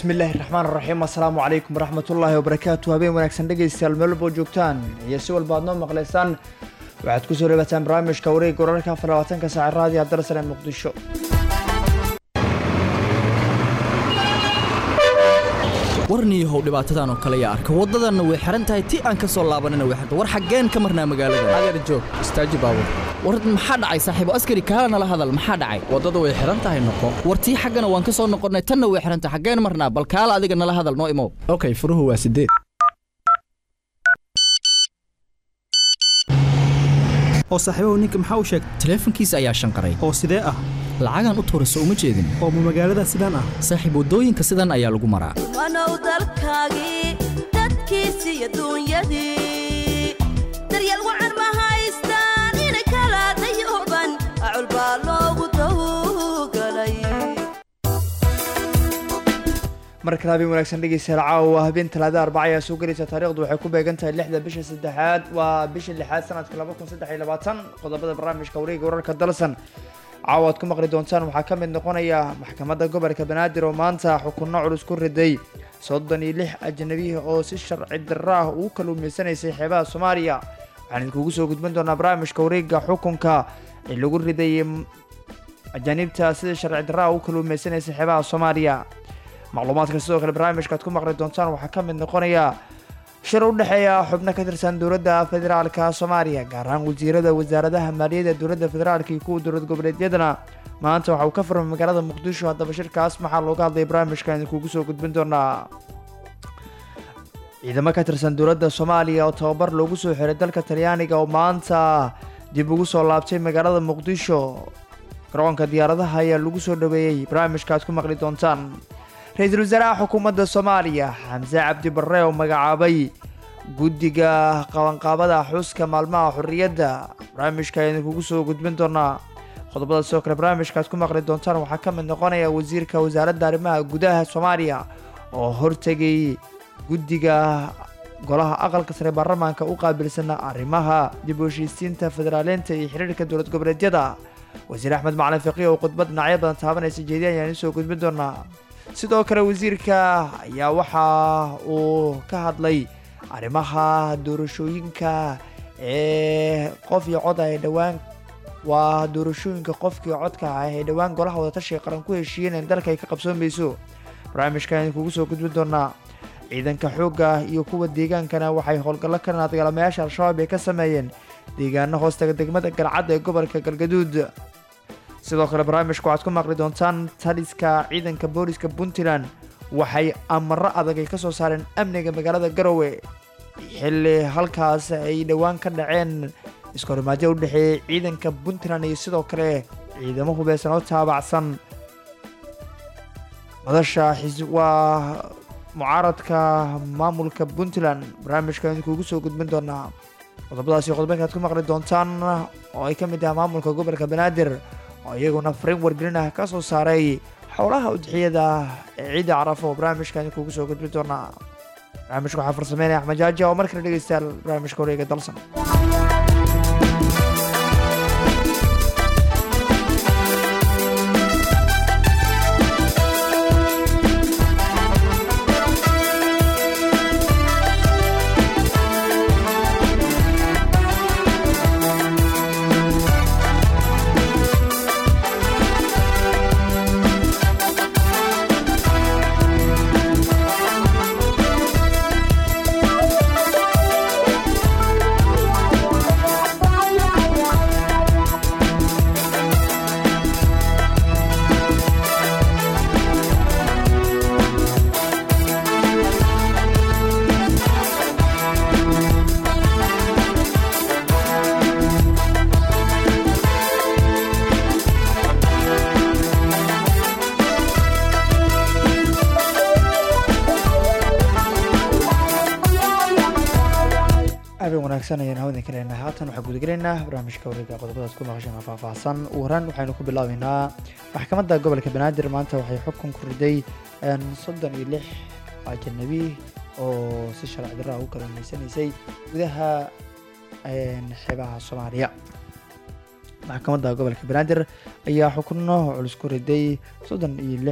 bismillaahi raxmaan raxiim assalaamu calaykum waraxmatullaahi wabarakaatu habeen wanaagsan dhegaystayaal meel walbo joogtaan iyo si walba aad noo maqlaysaan waxaad kusoo dhawaataan barnaamijka wareegga wararka afar labaatanka saaca raadiyo abdarsane ee muqdisho warniyahow dhibaatadan oo kale yaa arka waddadanna way xihan tahay ti aan ka soo laabanina way xirta war xaggeen ka marnaa magaalada adeer joog istaaji baabur war maxaa dhacay saaxiibo askari kaala nala hadal maxaa dhacay waddada way xihan tahay noqo war tii xaggana waan ka soo noqonnay tanna way xihan tahay xaggeen marnaa bal kaala adiga nala hadal noo imow okay furuhu waa sideed oo saaxiibahu ninka maxaa u sheegtay taleefankiisa ayaa shanqaray oo sidee ah lacagaan u tuurayso uma jeedin oo ma magaalada sidaan ah saaxiib waddooyinka sidan ayaa lagu maraa wanow dalkaagii dadkiisi iyo duunyadii daryeel wacan ma haystaan inay kala dayooban acul baa loogu dawgalay mar kale habeen wanaagsan dhegeystayaal caawa habeen talaada arbaca ayaa soo gelaysa taariikhdu waxay ku beegan tahay lixda bisha saddexaad waa bisha lixaad sanadka laba kun saddex iyo labaatan qodobada barnaamijka wareega wararka dalsan caawa aad ku maqli doontaan waxaa ka mid noqonaya maxkamadda gobolka banaadir oo maanta xukunno culus ku riday soddon iyo lix ajnabiya oo si sharci darro ah ugu kaluumaysanaysay xeebaha soomaaliya waxaan idinkugu soo gudbin doonaa barnaamijka wareega xukunka ee lagu riday ajaanibta sida sharci darro ah ugu kaluumaysanaysay xeebaha soomaaliya macluumaadka sidoo kale barnaamijka aad ku maqli doontaan waxaa ka mid noqonaya shir u dhexeeya xubno ka tirsan dowladda federaalka soomaaliya gaar ahaan wasiirada wasaaradaha maaliyadda dowladda federaalka iyo kuwa dowlad goboleedyadana maanta waxa uu ka furmay magaalada muqdisho haddaba shirkaas maxaa looga hadlay barnaamijkan idinkugu soo gudbin doonaa ciidamo ka tirsan dowladda soomaaliya oo tababar loogu soo xiray dalka talyaaniga oo maanta dib ugu soo laabtay magaalada muqdisho garoonka diyaaradaha ayaa lagu soo dhaweeyey barnaamijka aad ku maqli doontaan ra-iisul wasaaraha xukuumadda soomaaliya xamse cabdi barre oo magacaabay guddiga qabanqaabada xuska maalmaha xorriyadda barnaamijka idinkugu soo gudbin doonaa qodobada sidoo kale barnaamijka aad ku maqli doontaan waxaa ka mid noqonaya wasiirka wasaaradda arrimaha gudaha soomaaliya oo hortegay guddiga golaha aqalka sare baarlamaanka u qaabilsana arrimaha dib u heshiisiinta federaaleynta iyo xiriirka dowlad goboleedyada wasiir axmed macalin fiqi oo khudbad dhinacyo badan taabanaysa jeediya ayaan idiin soo gudbin doonaa sidoo kale wasiirka ayaa waxa uu ka hadlay arrimaha doorashooyinka ee qof iyo cod ay dhowaan waa doorashooyinka qofkii codka ah ee dhowaan golaha wadatashiga qaran ku heshiiyeen in dalka ay ka qabsoomayso barnaamijkan idinkugu soo gudbin doonaa ciidanka xoogga iyo kuwa deegaankana waxay howlgallo ka naadgalamayaasha al-shabaab ay ka sameeyeen deegaano hoostaga degmada galcad ee gobolka galgaduud sidoo kale barnaamijka waxaad ku maqli doontaan taliska ciidanka booliska puntland waxay amaro adag ay ka soo saareen amniga magaalada garowe xilli halkaas ay dhowaan ka dhaceen iskahorimaadyo u dhexeeyey ciidanka puntland iyo sidoo kale ciidamo hubeysan oo taabacsan madasha waa mucaaradka maamulka puntland barnaamijka idinkuugu soo gudbin doonaa qodobadaasi qodobaka aad ku maqli doontaan oo ay ka mid ah maamulka gobolka banaadir oo iyaguna fariin wargelin ah ka soo saaray xowlaha udxiyada ee ciidda carafo oo barnaamijka idinkuugu soo gudbin doonaa barnaamijka waxaa farsameynaya axmed jaaji oo mar kale dhegeystayaal barnaamijka wareega dalsan habeen wanaagsan ayaan hawdan ka leenahay haatan waxaan gudagelaynaa barnaamijka wareega qodobadaas ku maqashan oo faahfaahsan ugu horaan waxaynu ku bilaabeynaa maxkamadda gobolka banaadir maanta waxay xukun ku riday soddon iyo lix ajanabi oo si sharci darra u kalluumaysanaysay gudaha xeebaha soomaaliya maxkamadda gobolka banaadir ayaa xukunno culus ku riday soddon iyo lix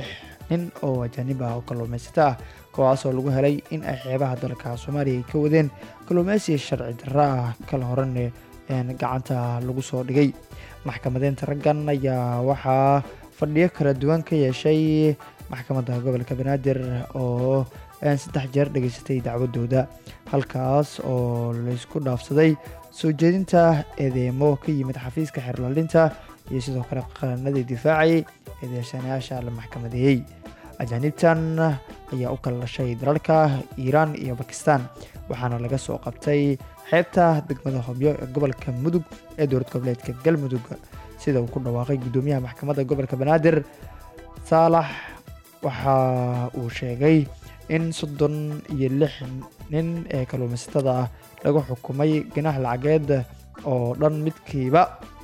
nin oo ajaanib ah oo kalluumaysato ah kuwaasoo lagu helay in ay xeebaha dalka soomaaliya ay ka wadeen kalluumaysi sharci darro ah kala horan gacanta lagu soo dhigay maxkamadeynta raggan ayaa waxaa fadhiyo kala duwan ka yeeshay maxkamadda gobolka banaadir oo saddex jeer dhegaysatay dacwadooda halkaas oo laysku dhaafsaday soo jeedinta eedeemo ka yimid xafiiska xeerlalinta iyo sidoo kale qaranadii difaacayay eedeysanayaasha la maxkamadeeyey ajaanibtan ayaa u kala dhashay dalalka iiraan iyo bakistan waxaana laga soo qabtay xeebta degmada hobyo ee gobolka mudug ee dowlad goboleedka galmudug sida uu ku dhawaaqay guddoomiyaha maxkamadda gobolka banaadir saalax waxa uu sheegay in soddon iyo lix nin ee kalluumaysatada ah lagu xukumay ganax lacageed oo dhan midkiiba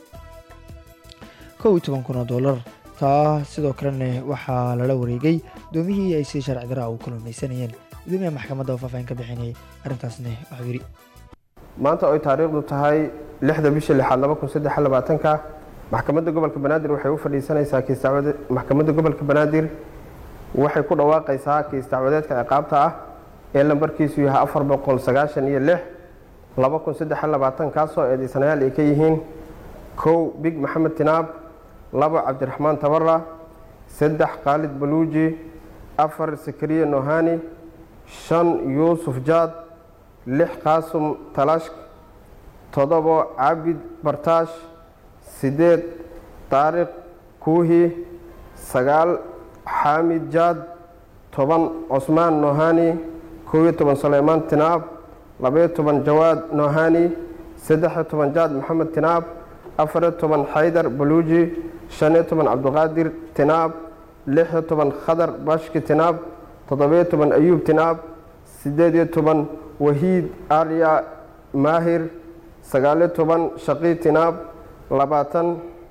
kow iyo toban kun oo dollar taa sidoo kalena waxaa lala wareegay doomihii ay si sharci daraa u kalluumaysanayeen gudoomiyaha maxkamadda oo faahfaahin ka bixinayay arrintaasna waxuu yidhi maanta oy taariikhdu tahay lixda bisha lixaad laba kun saddex labaatanka maxkamadda gobolka banaadir waxay u fadhiisanaysaa kiis dacwade maxkamadda gobolka banaadir waxay ku dhawaaqaysaa kiis dacwadeedka ciqaabta ah ee lambarkiisu yahay afar boqol sagaashan iyo lix laba kun saddex labaatan kaasoo eedeysanayaal ay ka yihiin kow big maxamed tinaab labo cabdiraxmaan tabara saddex khaalid baluuji afar sakariye nohani shan yuusuf jaad lix qaasum talashk toddobo cabid bartaash siddeed taariq kuuhi sagaal xaamid jaad toban cusmaan nohani kow iyo toban suleymaan tinaab labaiyo toban jawaad nohani saddex-iyo toban jaad maxamed tinaab afariyo toban xaydar baluuji shan-iyo toban cabdiqaadir tinaab lix-iyo toban khadar bashki tinaab toddobiyo toban ayuub tinaab siddeed-iyo toban wahiid arya maahir sagaaliyo toban shaqii tinaab labaatan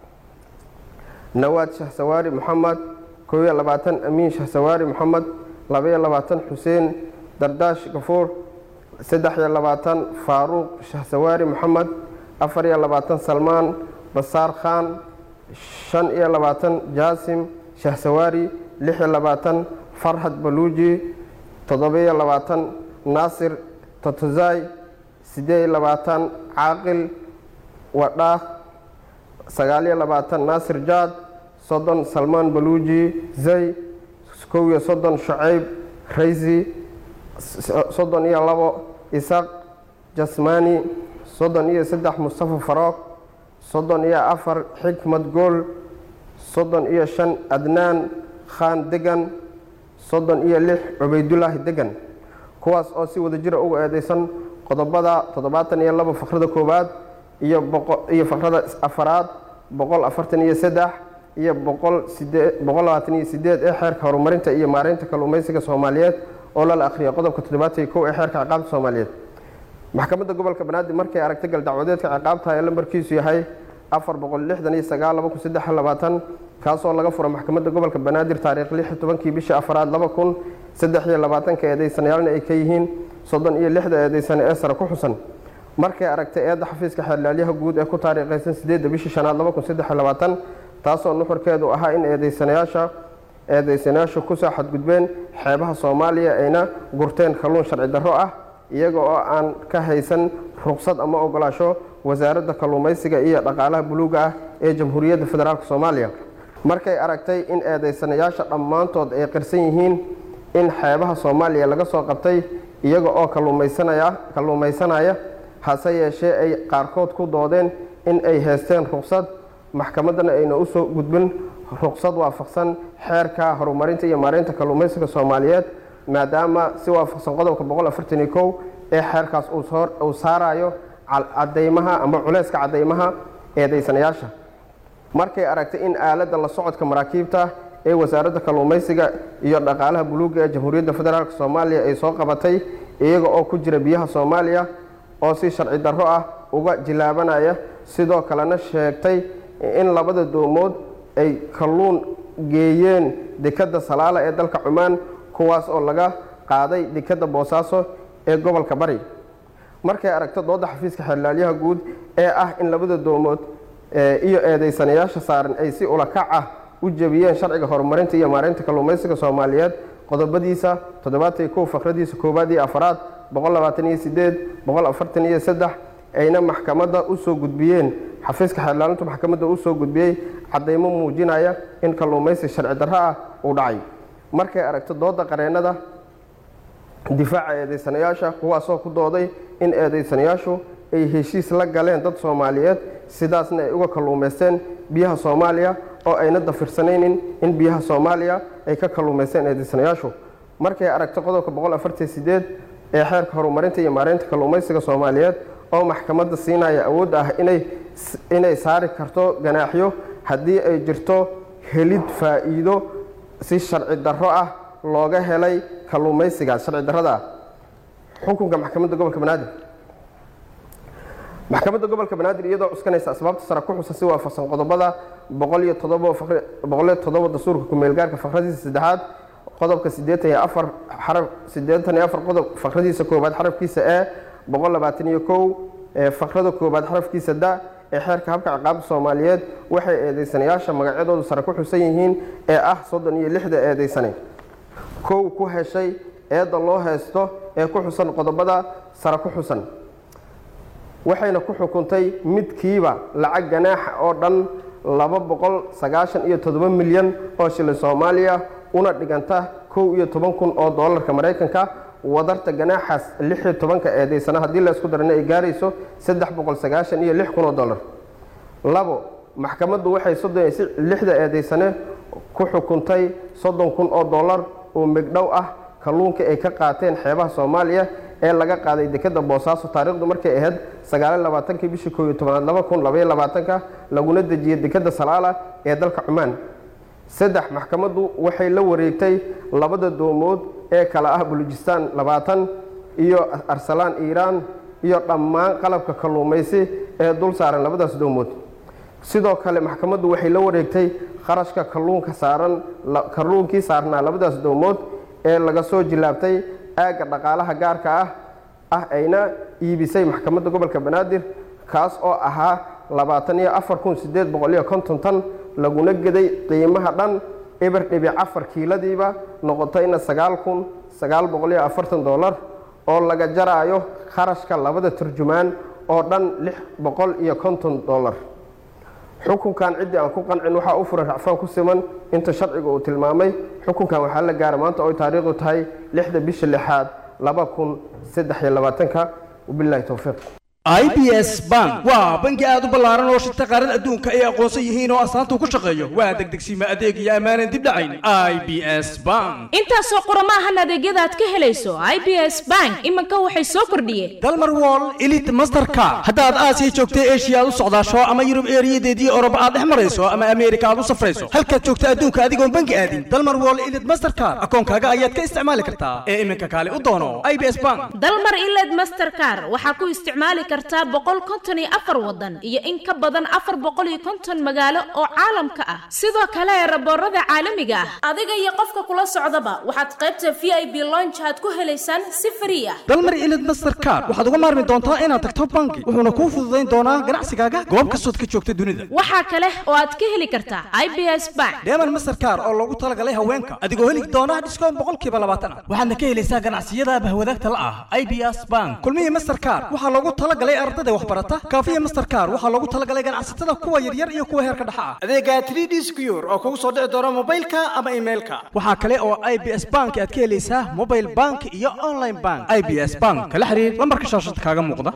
nawaad shahsawaari moxamed kow iyo labaatan amiin shahsawaari moxamed labaiyo labaatan xuseen dardaash gafuur saddex iyo labaatan faaruuq shahsawaari moxamed afar iyo labaatan salmaan basaar khaan shan iyo labaatan jaasim shahsawaari lix iyo labaatan farxad baluuji toddoba-iyo labaatan naasir totozai siddeed iyo labaatan caaqil wadhaah sagaaliyo labaatan naasir jaad soddon salmaan baluuji zay kow iyo soddon shucayb raysi soddon iyo labo isaq jasmani soddon iyo saddex mustafa faroog soddon iyo afar xikmad gool soddon iyo shan adnaan khaan degan soddon iyo lix cubaydulaahi degan kuwaas oo si wada jira uga eedeysan qodobada toddobaatan iyo labo fakrada koowaad iyo iyo fakrada afaraad boqol afartan iyo saddex iyo boqol sidee boqol labaatan iyo sideed ee xeerka horumarinta iyo maareynta kalluumaysiga soomaaliyeed oo lala akhriyay qodobka toddobaatan iyo kow ee xeerka ciqaabta soomaaliyeed maxkamadda gobolka banaadir markay aragtay galdacwadeedka ciqaabta ee lambarkiisu yahay afar boqol lixdan iyo sagaal laba kun saddex labaatan kaasoo laga fura maxkamadda gobolka banaadir taariikh lix iyo tobankii bishii afaraad laba kun saddex iyo labaatanka eedeysanayaalna ay ka yihiin soddon iyo lixda eedeysane ee sare ku xusan markay aragtay eedda xafiiska xeerlaalyaha guud ee ku taariikhaysan sideedda bishii shanaad laba kun saddex iyo labaatan taasoo nuxurkeedu ahaa in eedeysanayaasha eedeysanayaashu kusoo xadgudbeen xeebaha soomaaliya ayna gurteen kalluun sharci darro ah iyaga oo aan ka haysan ruqsad ama ogolaasho wasaaradda kalluumaysiga iyo dhaqaalaha buluuga ah ee jamhuuriyadda federaalk soomaaliya markay aragtay in eedeysanayaasha dhammaantood ay qirsan yihiin in xeebaha soomaaliya laga soo qabtay iyaga oo kalluumaysanaya kalluumaysanaya hase yeeshee ay qaarkood ku doodeen in ay haysteen ruqsad maxkamaddana ayna u soo gudbin ruqsad waafaqsan xeerka horumarinta iyo maareynta kalluumaysiga soomaaliyeed maadaama si waafaqsan qodobka boqol afartan iyo kow ee xeerkaas uu saarayo cadaymaha ama culeyska cadaymaha eedeysanayaasha markay aragtay in aaladda la socodka maraakiibta ee wasaaradda kalluumaysiga iyo dhaqaalaha buluuga ee jamhuuriyadda federaalk soomaaliya ay soo qabatay iyaga oo ku jira biyaha soomaaliya oo si sharci darro ah uga jilaabanaya sidoo kalena sheegtay in labada doomood ay kalluun geeyeen dekadda salaala ee dalka cumaan kuwaas oo laga qaaday dekadda boosaaso ee gobolka bari markay aragto dooda xafiiska xeerlaalyaha guud ee ah in labada doomood iyo eedeysanayaasha saaran ay si ulakac ah u jebiyeen sharciga horumarinta iyo maareynta kalluumaysiga soomaaliyeed qodobadiisa toddobaatan iyo kow fakradiisa koowaad iyo afaraad boqol labaatan iyo sideed boqol afartan iyo saddex ayna maxkamadda u soo gudbiyeen xafiiska xeerlaalintu maxkamadda u soo gudbiyey caddaymo muujinaya in kalluumaysi sharci darro ah uu dhacay markay aragto dooda qareennada difaaca eedaysanayaasha kuwaasoo ku dooday in eedaysanayaashu ay heshiis la galeen dad soomaaliyeed sidaasna ay uga kalluumaysteen biyaha soomaaliya oo ayna dafirsanaynin in biyaha soomaaliya ay ka kalluumaysteen eedaysanayaashu markay aragto qodobka boqol afartan sideed ee xeerka horumarinta iyo maareynta kalluumaysiga soomaaliyeed oo maxkamadda siinaya awoodda ah inay inay saari karto ganaaxyo haddii ay jirto helid faa'iido si sharci darro ah looga helay kalluumaysigaas sharci darrada ah xukunka maxkamadda gobolka banaadir maxkamadda gobolka banaadir iyadoo cuskanaysa asbaabta sare ku xusan si waafaqsan qodobada boqol iyo toddoba boqol iyo toddoba dastuurka ku-meelgaarka fakradiisa saddexaad qodobka siddeetan iyo afar xaraf siddeetan iyo afar qodob fakradiisa koowaad xarafkiisa e boqol labaatan iyo kow ee fakrada koowaad xarafkiisa da ee xeerka habka ciqaabta soomaaliyeed waxay eedaysanayaasha magacyadoodu sare ku xusan yihiin ee ah soddon iyo lixda eedaysane kow ku heshay eedda loo haysto ee ku xusan qodobada sare ku xusan waxayna ku xukuntay midkiiba lacag ganaaxa oo dhan laba boqol sagaashan iyo toddoba milyan oo shilin soomaaliya una dhiganta kow iyo toban kun oo doolarka maraykanka wadarta ganaaxaas lix iyo tobanka eedaysana haddii la isku darana ay gaarayso saddex boqol sagaashan iyo lix kun oo dollar labo maxkamaddu waxay soddon iyo lixda eedaysane ku xukuntay soddon kun oo dollar oo megdhow ah kalluunka ay ka qaateen xeebaha soomaaliya ee laga qaaday dekeda boosaaso taariikhdu markay ahayd sagaaliy labaatankii bishii koob iyo tobanaad laba kun labaiyo labaatanka laguna dejiyey dekeda salaala ee dalka cumaan saddex maxkamaddu waxay la wareegtay labada doomood ee kala ah bulujistaan labaatan iyo arsalaan iiraan iyo dhammaan qalabka kalluumaysi ee dul saaran labadaas doomood sidoo kale maxkamaddu waxay la wareegtay kharashka kalluunka saaran kalluunkii saarnaa labadaas doomood ee laga soo jilaabtay aagga dhaqaalaha gaarka ah ah ayna iibisay maxkamadda gobolka banaadir kaas oo ahaa labaatan iyo afar kun sideed boqol iyo konton tan laguna geday qiimaha dhan eber dhibic afar kiiladiiba noqotayna sagaal kun sagaal boqol iyo afartan dollar oo laga jaraayo kharashka labada turjumaan oo dhan lix boqol iyo konton dollar xukunkan ciddii aan ku qancin waxaa u furan racfaan ku siman inta sharciga uu tilmaamay xukunkan waxaa la gaara maanta oo taariikhdu tahay lixda bisha lixaad laba kun saddex iyo labaatanka wabilahi towfiiq i b s bank waa bangi aad u ballaaran oo shirta qaarada adduunka ay aqoonsan yihiin oo astaanta ku shaqeeyo waa degdegsiima adeeg iyo ammaanan dib dhacayn i b s bank intaasoo qurama ahan adeegyada aad ka helayso i b s bank iminka waxay soo kordhiyeen dalmar wall elite masterka haddaad aasiya joogta eshiya aad u socdaasho ama yurub eeriyadeedii oroba aad dhex marayso ama ameerika aad u safrayso halkaad joogta adduunka adigoon bangi aadin dalmar wall elite masterkar akoonkaaga ayaad ka isticmaali kartaa ee iminka kaale u doono i b s bank dalmar iled masterkar waxaa ku isticmaali kartaa boqol konton iyo afar wadan iyo in ka badan afar boqol iyo konton magaalo oo caalamka ah sidoo kale raboorada caalamiga ah adiga iyo qofka kula socdaba waxaad qaybta v i b lonch aad ku helaysaan si fari ah dalmar ilid mastercard waxaad uga maarmi doontaa inaad tagto bangi wuxuuna kuu fududayn doonaa ganacsigaaga goob kastood ka joogta dunida waxaa kale oo aad ka heli kartaa i b s bank deeman mastercard oo loogu talagalay haweenka adigoo heli doona dhiskoon boqolkiiba labaatan ah waxaadna ka helaysaa ganacsiyada bahwadaagta la ah i b s bank kulmihii mastercard waxaa loogu talagalay ardada waxbarata kaafiya mastercard waxaa loogu talagalay ganacsatada kuwa yaryar iyo kuwa heerka dhexa ah adeega 3d secure oo kugu soo dhici doona mobilka ama emailka waxaa kale oo i b s bank aad ka helaysaa mobile bank iyo online bank i b s bank kala xiriir lambarka shaashada kaaga muuqda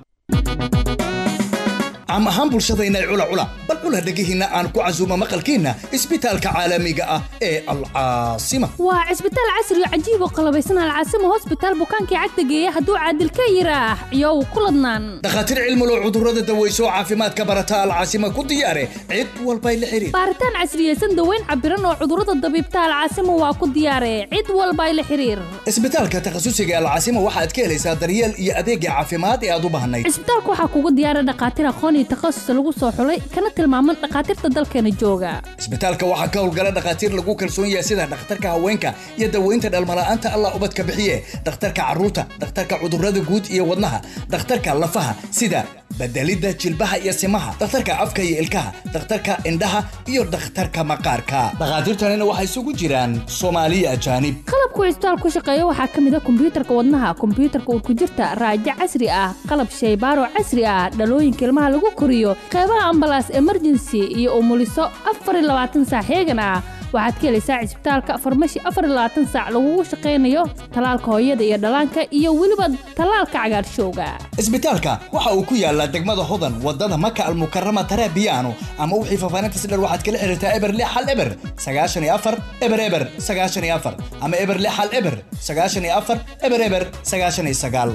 caam ahaan bulshadayna cula cula bal cula dhegihiinna aan ku casuumo maqalkiinna isbitaalka caalamiga ah ee alcaasima waa cisbitaal casri oo cajiib oo qalabaysan alcaasima hosbitaal bukaankii cagta geeya hadduu caadil ka yiraax iyow ku ladnaan dhakhaatiir cilmulo cudurrada daweyso caafimaadka barata alcaasima ku diyaare cid walbay la xiriir baaritaan casriyeysan daweyn cabiran oo cudurrada dabiibta alcaasima waa ku diyaare cid walbay la xiriir isbitaalka takhasusiga alcaasima waxaad ka helaysaa daryeel iyo adeegga caafimaad ee aad u baahnayd cisbitaalka waxaa kugu diyaara dhakhaatiir aqoon iyo takhasus lagu soo xulay kana tilmaaman dhakhaatiirta dalkeena jooga isbitaalka waxaa ka howlgala dhakhaatiir lagu kalsoon yahay sida dhakhtarka haweenka iyo daweynta dhalmala'aanta allah ubadka bixiye dhakhtarka carruurta dhakhtarka cudurrada guud iyo wadnaha dhakhtarka lafaha sida bedelidda jilbaha iyo simaha dhakhtarka afka iyo ilkaha dhakhtarka indhaha iyo dhakhtarka maqaarka dhakhaatiirtanina waxay isugu jiraan soomaaliya ajaanib qalabku cisbitaal ku shaqeeya waxaa ka mid a kombiyuutarka wadnaha kombiyuutarka urkujirta raajo casri ah qalab shaybaaro casri ah dhalooyinka ilmaha lagu koriyo qeybaha ambalaas emergency iyo umuliso afar iyo labaatan saac heegan ah waxaad ka helaysaa cisbitaalka farmashi afar iyo labaatan saac lagugu shaqaynayo talaalka hooyada iyo dhallaanka iyo weliba talaalka cagaarshowga isbitaalka waxa uu ku yaalaa degmada hodan wadada maka almukarama tarabiyaano ama wixii faafaahinta sidhar waxaad kala xiriirtaa eber lix hal eber sagaashan iyo afar eber eber sagaashan iyo afar ama eber lix hal eber sagaashan iyo afar eber eber sagaashan iyo sagaal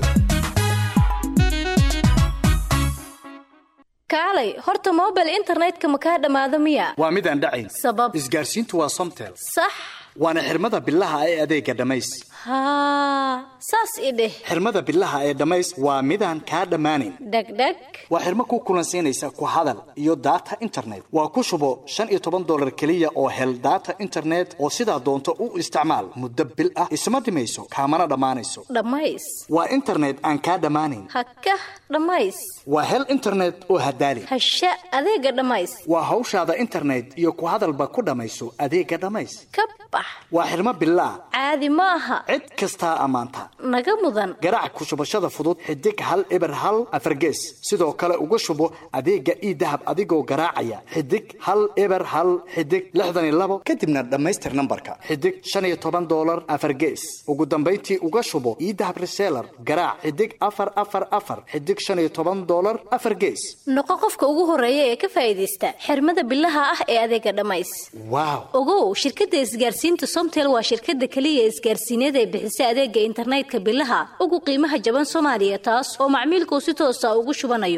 kaalay horta mobile internetka ma kaa dhammaado miya waa midaan dhacayn sabab isgaarsiintu waa somtel sax waana xirmada bilaha ee adeega dhammays haa saas i dheh xirmada bilaha ee dhammays waa midaan kaa dhammaanayn dhegdheg waa xirmo ku kulansiinaysa ku hadal iyo data internet waa ku shubo shan iyo toban dolar keliya oo hel data internet oo sidaa doonto u isticmaal muddo bil ah isma dhimayso kaamana dhammaanayso dhammays waa internet aan kaa dhammaanayn hakah dhammays waa hel internet oo hadaali hasha adeega dhammays waa hawshaada internet iyo ku hadalba ku dhammayso adeega dhammays ka bax waa xirmo bilaa caadi ma aha cid kastaa ammaanta naga mudan garaac ku shubashada fudud xidig hal eber hal afargees sidoo kale uga shubo adeega ii dahab adigoo garaacaya xidig hal eber hal xidig lixdan iyo labo kadibna dhammaystir nambarka xidig shan iyo toban dolar afargees ugu dambayntii uga shubo ii dahab reseller garaac xidig afar afar afar xidig shan iyo toban dolar afar gees noqo qofka ugu horeeya ee ka faa'iidaysta xirmada bilaha ah ee adeega dhammays waaw ogow shirkadda isgaarsiinta somtel waa shirkadda keliya isgaarsiineed ee bixisa adeega internetka bilaha ugu qiimaha jaban soomaaliya taas oo macmiilkuu si toosa ugu shubanayo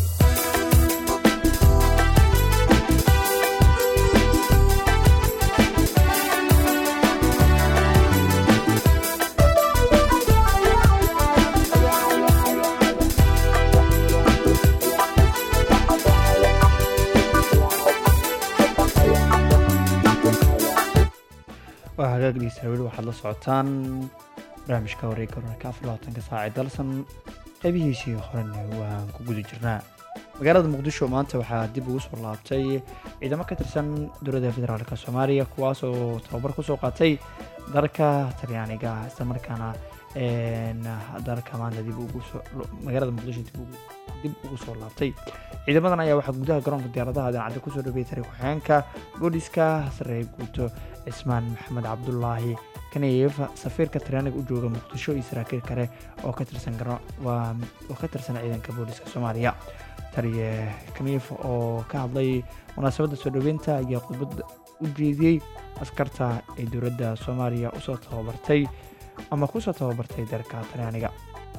waa hagaagdiisa weli waxaad la socotaan barnaamijka wareega wararka afar labaatanka saac ee dalsan qeybihiisii horena waan ku guda jirnaa magaalada muqdisho maanta waxaa dib ugu soo laabtay ciidamo ka tirsan dowladda federaalk soomaaliya kuwaas oo tababar kusoo qaatay dalka talyaaniga islamarkaana dalka maanta dib ugu soo magaalada muqdisho dib ugu dib ugu soo laabtay ciidamadan ayaa waxaa gudaha garoonka diyaaradaha dancadda kusoo dhaweeyay tari ku-xigeenka booliska saree guuto cismaan maxamed cabdulaahi kaneyeef safiirka talyaaniga u jooga muqdisho iyo saraakiil kale oo ka tirsan oo ka tirsan ciidanka booliska soomaaliya taliye kaneyeef oo ka hadlay munaasabadda soo dhaweynta ayaa khudbad u jeediyey askarta ee dowladda soomaaliya usoo tababartay ama kusoo tababartay dalka talyaaniga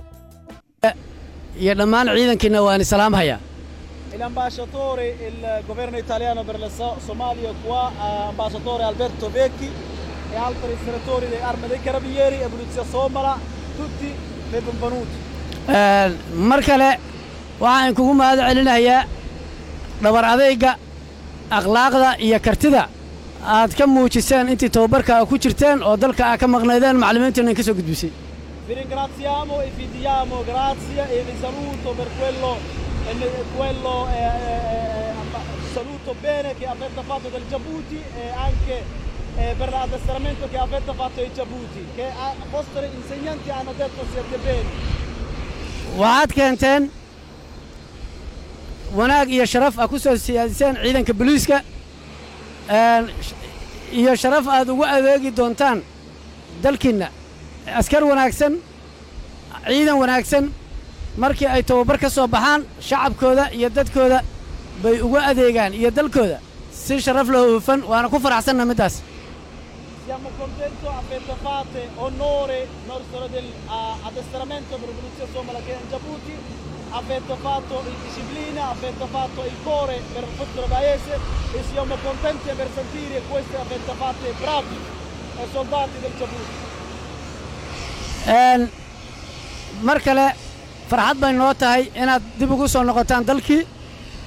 iyo dhammaan ciidankiina waan salaamhayaa L'ambasciatore il governo italiano per la So- Somalia qua, eh, ambasciatore Alberto Vecchi e altri senatori dell'Arma dei Carabinieri e Polizia Somala, tutti benvenuti. mar kale waxaan kugu mahad celinayaa dhabar adayga akhlaaqda iyo kartida aad ka muujiseen intii tababarka ku jirteen oo dalka aad ka maqnaydeen macallimiintiina ka soo gudbisay Vi ringraziamo e vi diamo grazie e vi saluto per quello, eh, quello eh, eh, eh, saluto bene che avete fatto del Djibouti e anche eh, per l'addestramento che avete fatto ai Djibouti, che i vostri insegnanti hanno detto siete bene. waxaad keenteen wanaag iyo sharaf aad ku soo siyaadiseen ciidanka booliiska een, sh- iyo sharaf aad ugu adeegi doontaan dalkiinna askar wanaagsan ciidan wanaagsan markii ay tababar ka soo baxaan shacabkooda iyo dadkooda bay ugu adeegaan iyo dalkooda si sharaf loo hufan waana ku faraxsanna middaas Siamo contenti, avete fatto onore nostro del ah, addestramento per la Polizia Somala che è in Djibouti, avete fatto in disciplina, avete fatto il cuore per il vostro paese e siamo contenti per sentire questo avete fatto bravi eh, soldati del Djibouti. Een, mar kale farxad bay noo tahay inaad dib ugu soo noqotaan dalkii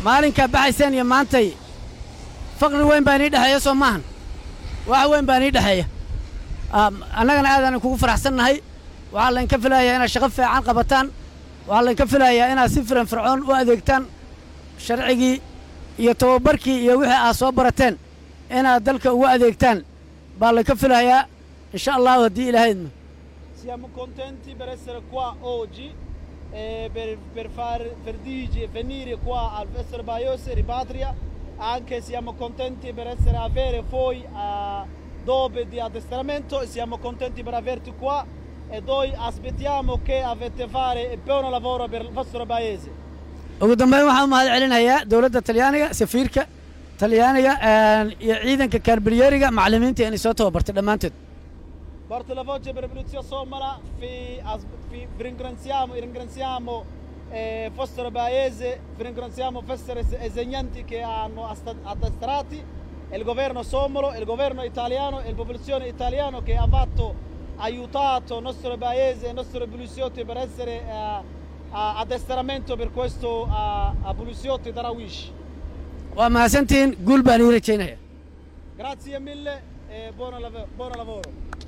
maalinkaa baxayseen iyo maantay faqri weyn baa inii dhexeeya soo maahan wax weyn baa inii dhexeeya annagana aadaan kugu faraxsannahay waxaa laynka filayaa inaad shaqo fiican qabataan waxaa laynka filayaa inaad si firan fircoon u adeegtaan sharcigii iyo tababarkii iyo wixii aad soo barateen inaad dalka ugu adeegtaan baa laynka filayaa insha allahu haddii ilahaydna Siamo contenti per essere qua oggi e per, per far per Digi venire qua al Festival Baiose Ripatria. Anche siamo contenti per essere avere voi a dopo di addestramento e siamo contenti per averti qua e noi aspettiamo che avete fare il buon lavoro per il vostro paese. ugu dambeyn waxaan u mahad celinayaa dowladda talyaaniga safiirka talyaaniga iyo ciidanka kaarbiryeriga macallimiinta inay soo tababartay dhammaantood Porto la voce per Polizia Somala, vi, as- vi- vi ringraziamo, ringraziamo eh, vostro paese, vi ringraziamo vostri es- insegnanti che hanno asta- addestrati, il governo somalo, il governo italiano e la popolazione italiana che ha fatto, aiutato il nostro paese, i nostri poliziotti per essere eh, a addestramento per questo a, a poliziotti Darawish. waa mahadsantihiin guul baan ii rajaynaya Grazie mille e buon lav- buon lavoro.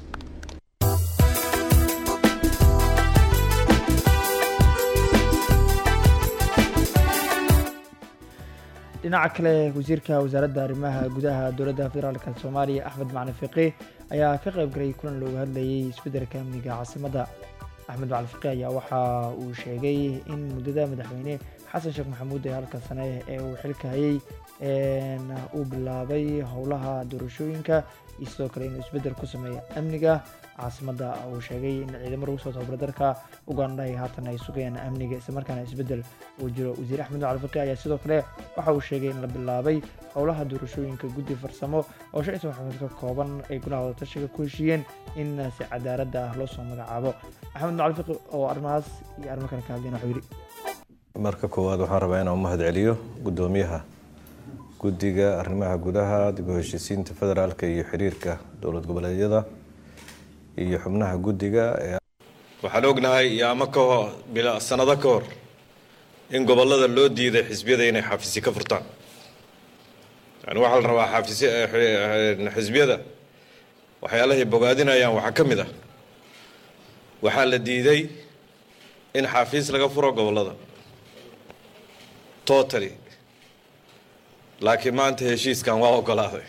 dhinaca kale wasiirka wasaaradda arrimaha gudaha dowladda federaalka soomaaliya axmed macalin fiqi ayaa ka qayb galay kulan looga hadlayay isbeddelka amniga caasimadda axmed macalin fiqi ayaa waxa uu sheegay in muddada madaxweyne xasan sheekh maxamuud ee halka sane ee uu xilka hayay een, uu bilaabay howlaha doorashooyinka iyo sidoo kale inuu isbeddel ku sameeyo amniga caasimadda uu sheegay in ciidamo lagu soo tababara dalka uganda ay haatan ay sugayaan amniga islamarkaana isbeddel uu jiro wasiir axmed macalin fiqi ayaa sidoo kale waxa uu sheegay in la bilaabay howlaha doorashooyinka guddi farsamo oo shan iyo toban xubnood ka kooban ay golaha wadatashiga ku heshiiyeen in si cadaaladda ah loo soo magacaabo axmed macalin fiqi oo arrimahaas iyo arrimo kale ka hadlayna wuxuu yidhi marka koowaad waxaan rabaa inaan u mahad celiyo guddoomiyaha guddiga arrimaha gudaha dib u heshiisiinta federaalka iyo xiriirka dowlad goboleedyada iyo xubnaha guddiga ee waxaan ognahay yaamo ka hor bila sanado ka hor in gobollada loo diiday xisbiyada inay xaafisi ka furtaan yani waxaa la rabaa xaafisi eh, eh, xisbiyada waxyaalahay bogaadinayaan waxaa ka mid ah waxaa la diiday in xaafiis laga furo gobollada totally laakiin maanta heshiiskan waa ogolaaday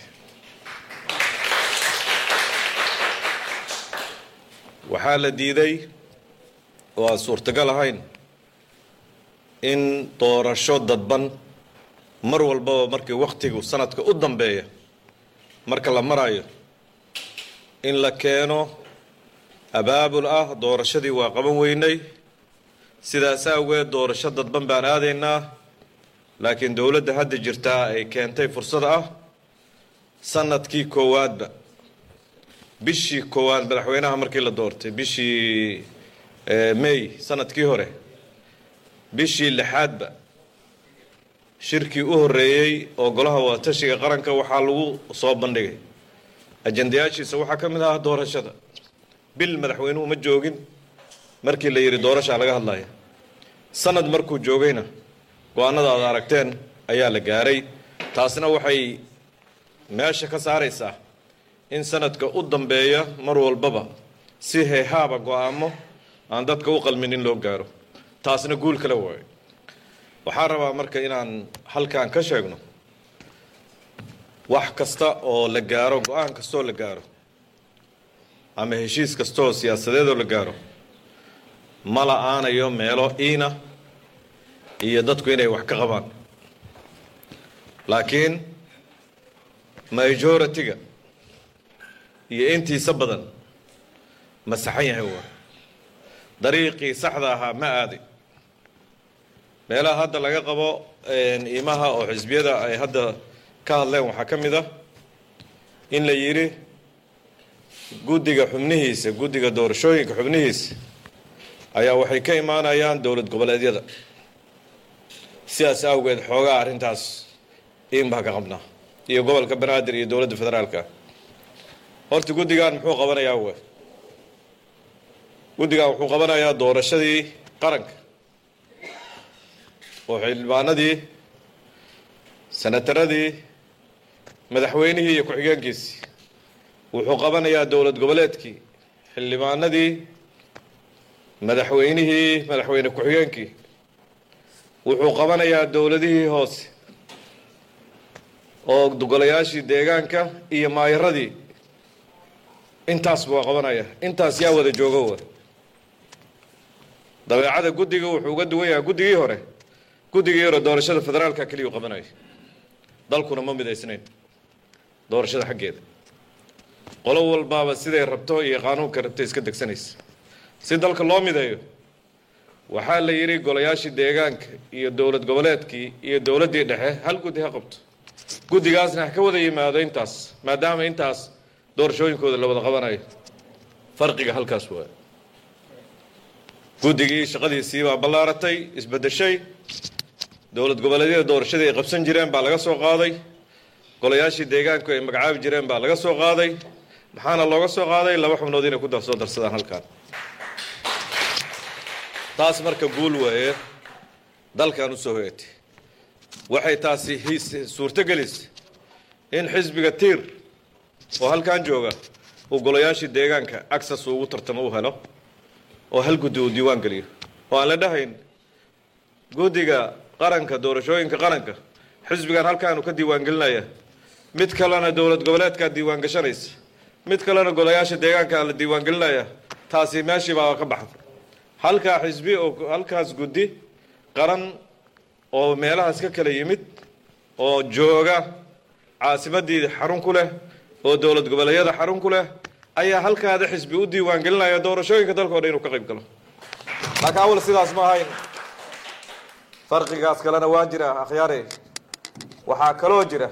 waxaa la diiday oo aan suurtagal ahayn in doorasho dadban mar walbaba markii wakhtigu sanadka u dambeeya marka la marayo in la keeno abaabul ah doorashadii waa qaban weynay sidaas awgeed doorasho dadban baan aadaynaa laakiin dowladda hadda jirtaa ay keentay fursad ah sanadkii koowaadba bishii koowaad madaxweynaha markii la doortay bishii eh, may sanadkii hore bishii lixaadba shirkii u horreeyey oo golaha wadatashiga qaranka waxaa lagu soo bandhigay ajendayaashiisa waxaa ka mid ah doorashada bil madaxweynuhu ma joogin markii la yidhi doorashaa laga hadlaya sanad markuu joogayna go-aanada aad aragteen ayaa la gaaray taasna waxay meesha ka saaraysaa in sanadka u dambeeya mar walbaba si heehaaba go-aamo aan dadka u qalmin in loo gaaro taasna guul kale waayo waxaan rabaa marka inaan halkan ka sheegno wax kasta oo la gaaro go-aan kastaoo la gaaro ama heshiis kastaoo siyaasadeedoo la gaaro ma la-aanayo meelo iina iyo dadku inay wax ka qabaan laakiin majority-ga iyo intiisa badan ma saxan yahay waa dariiqii saxda ahaa ma aaday meelaha hadda laga qabo iimaha oo xisbiyada ay hadda ka hadleen waxaa ka mid ah in la yidhi guddiga xubnihiisa guddiga doorashooyinka xubnihiisa ayaa waxay ka imaanayaan dowlad goboleedyada sidaas awgeed xoogaa arrintaas iin baa ka qabnaa iyo gobolka banaadir iyo dowladda federaalka horta guddigan muxuu qabanayaa w guddigan wuxuu qabanayaa doorashadii qaranka oo xildhibaanadii senataradii madaxweynihii iyo ku-xigeenkiisii wuxuu qabanayaa dowlad goboleedkii xildhibaanadii madaxweynihii madaxweyne ku-xigeenkii wuxuu qabanayaa dowladihii hoose oo golayaashii deegaanka iyo maayaradii intaas buu qabanaya intaas yaa wada joogo wa dabeecada guddiga wuxuu uga duwan yahay guddigii hore guddigii hore doorashada federaalka keliya u qabanaya dalkuna ma midaysnayn doorashada xaggeeda qolo walbaaba siday rabto iyo qaanuunka rabtay iska degsanaysa si dalka loo mideeyo waxaa la yidhi golayaashii deegaanka iyo dowlad goboleedkii iyo dowladdii dhexe hal guddi ha qabto guddigaasna ha ka wada yimaado intaas maadaama intaas doorashooyinkooda la wada qabanayo farqiga halkaas waa guddigii shaqadiisii baa ballaaratay isbeddeshay dowlad goboleedyada doorashadii ay qabsan jireen baa laga soo qaaday golayaashii deegaanku ay magacaabi jireen baa laga soo qaaday maxaana looga soo qaaday laba xubnood inay ku soo darsadaan halkaan taas marka guul waaye dalkan u soo hoyatay waxay taasi suurtogelisay in xisbiga tiir oo halkan jooga uu golayaashii deegaanka access ugu tartamo u helo oo hal guddi uu diiwaan geliyo oo aan la dhahayn guddiga qaranka doorashooyinka qaranka xisbigan halkaanu ka diiwaan gelinaya mid kalena dowlad goboleedkaa diiwaan gashanaysa mid kalena golayaasha deegaanka la diiwaan gelinaya taasi meeshii baa ka baxda halkaa xisbi oo halkaas guddi qaran oo meelahaas ka kala yimid oo jooga caasimadii xarun ku leh oo dowlad goboleedyada xarun ku leh ayaa halkaada xisbi u diiwaan gelinaya doorashooyinka dalka o dhan inuu ka qayb galo laakiin awal sidaas ma ahayn farqigaas kalena waa jira akhyaare waxaa kaloo jira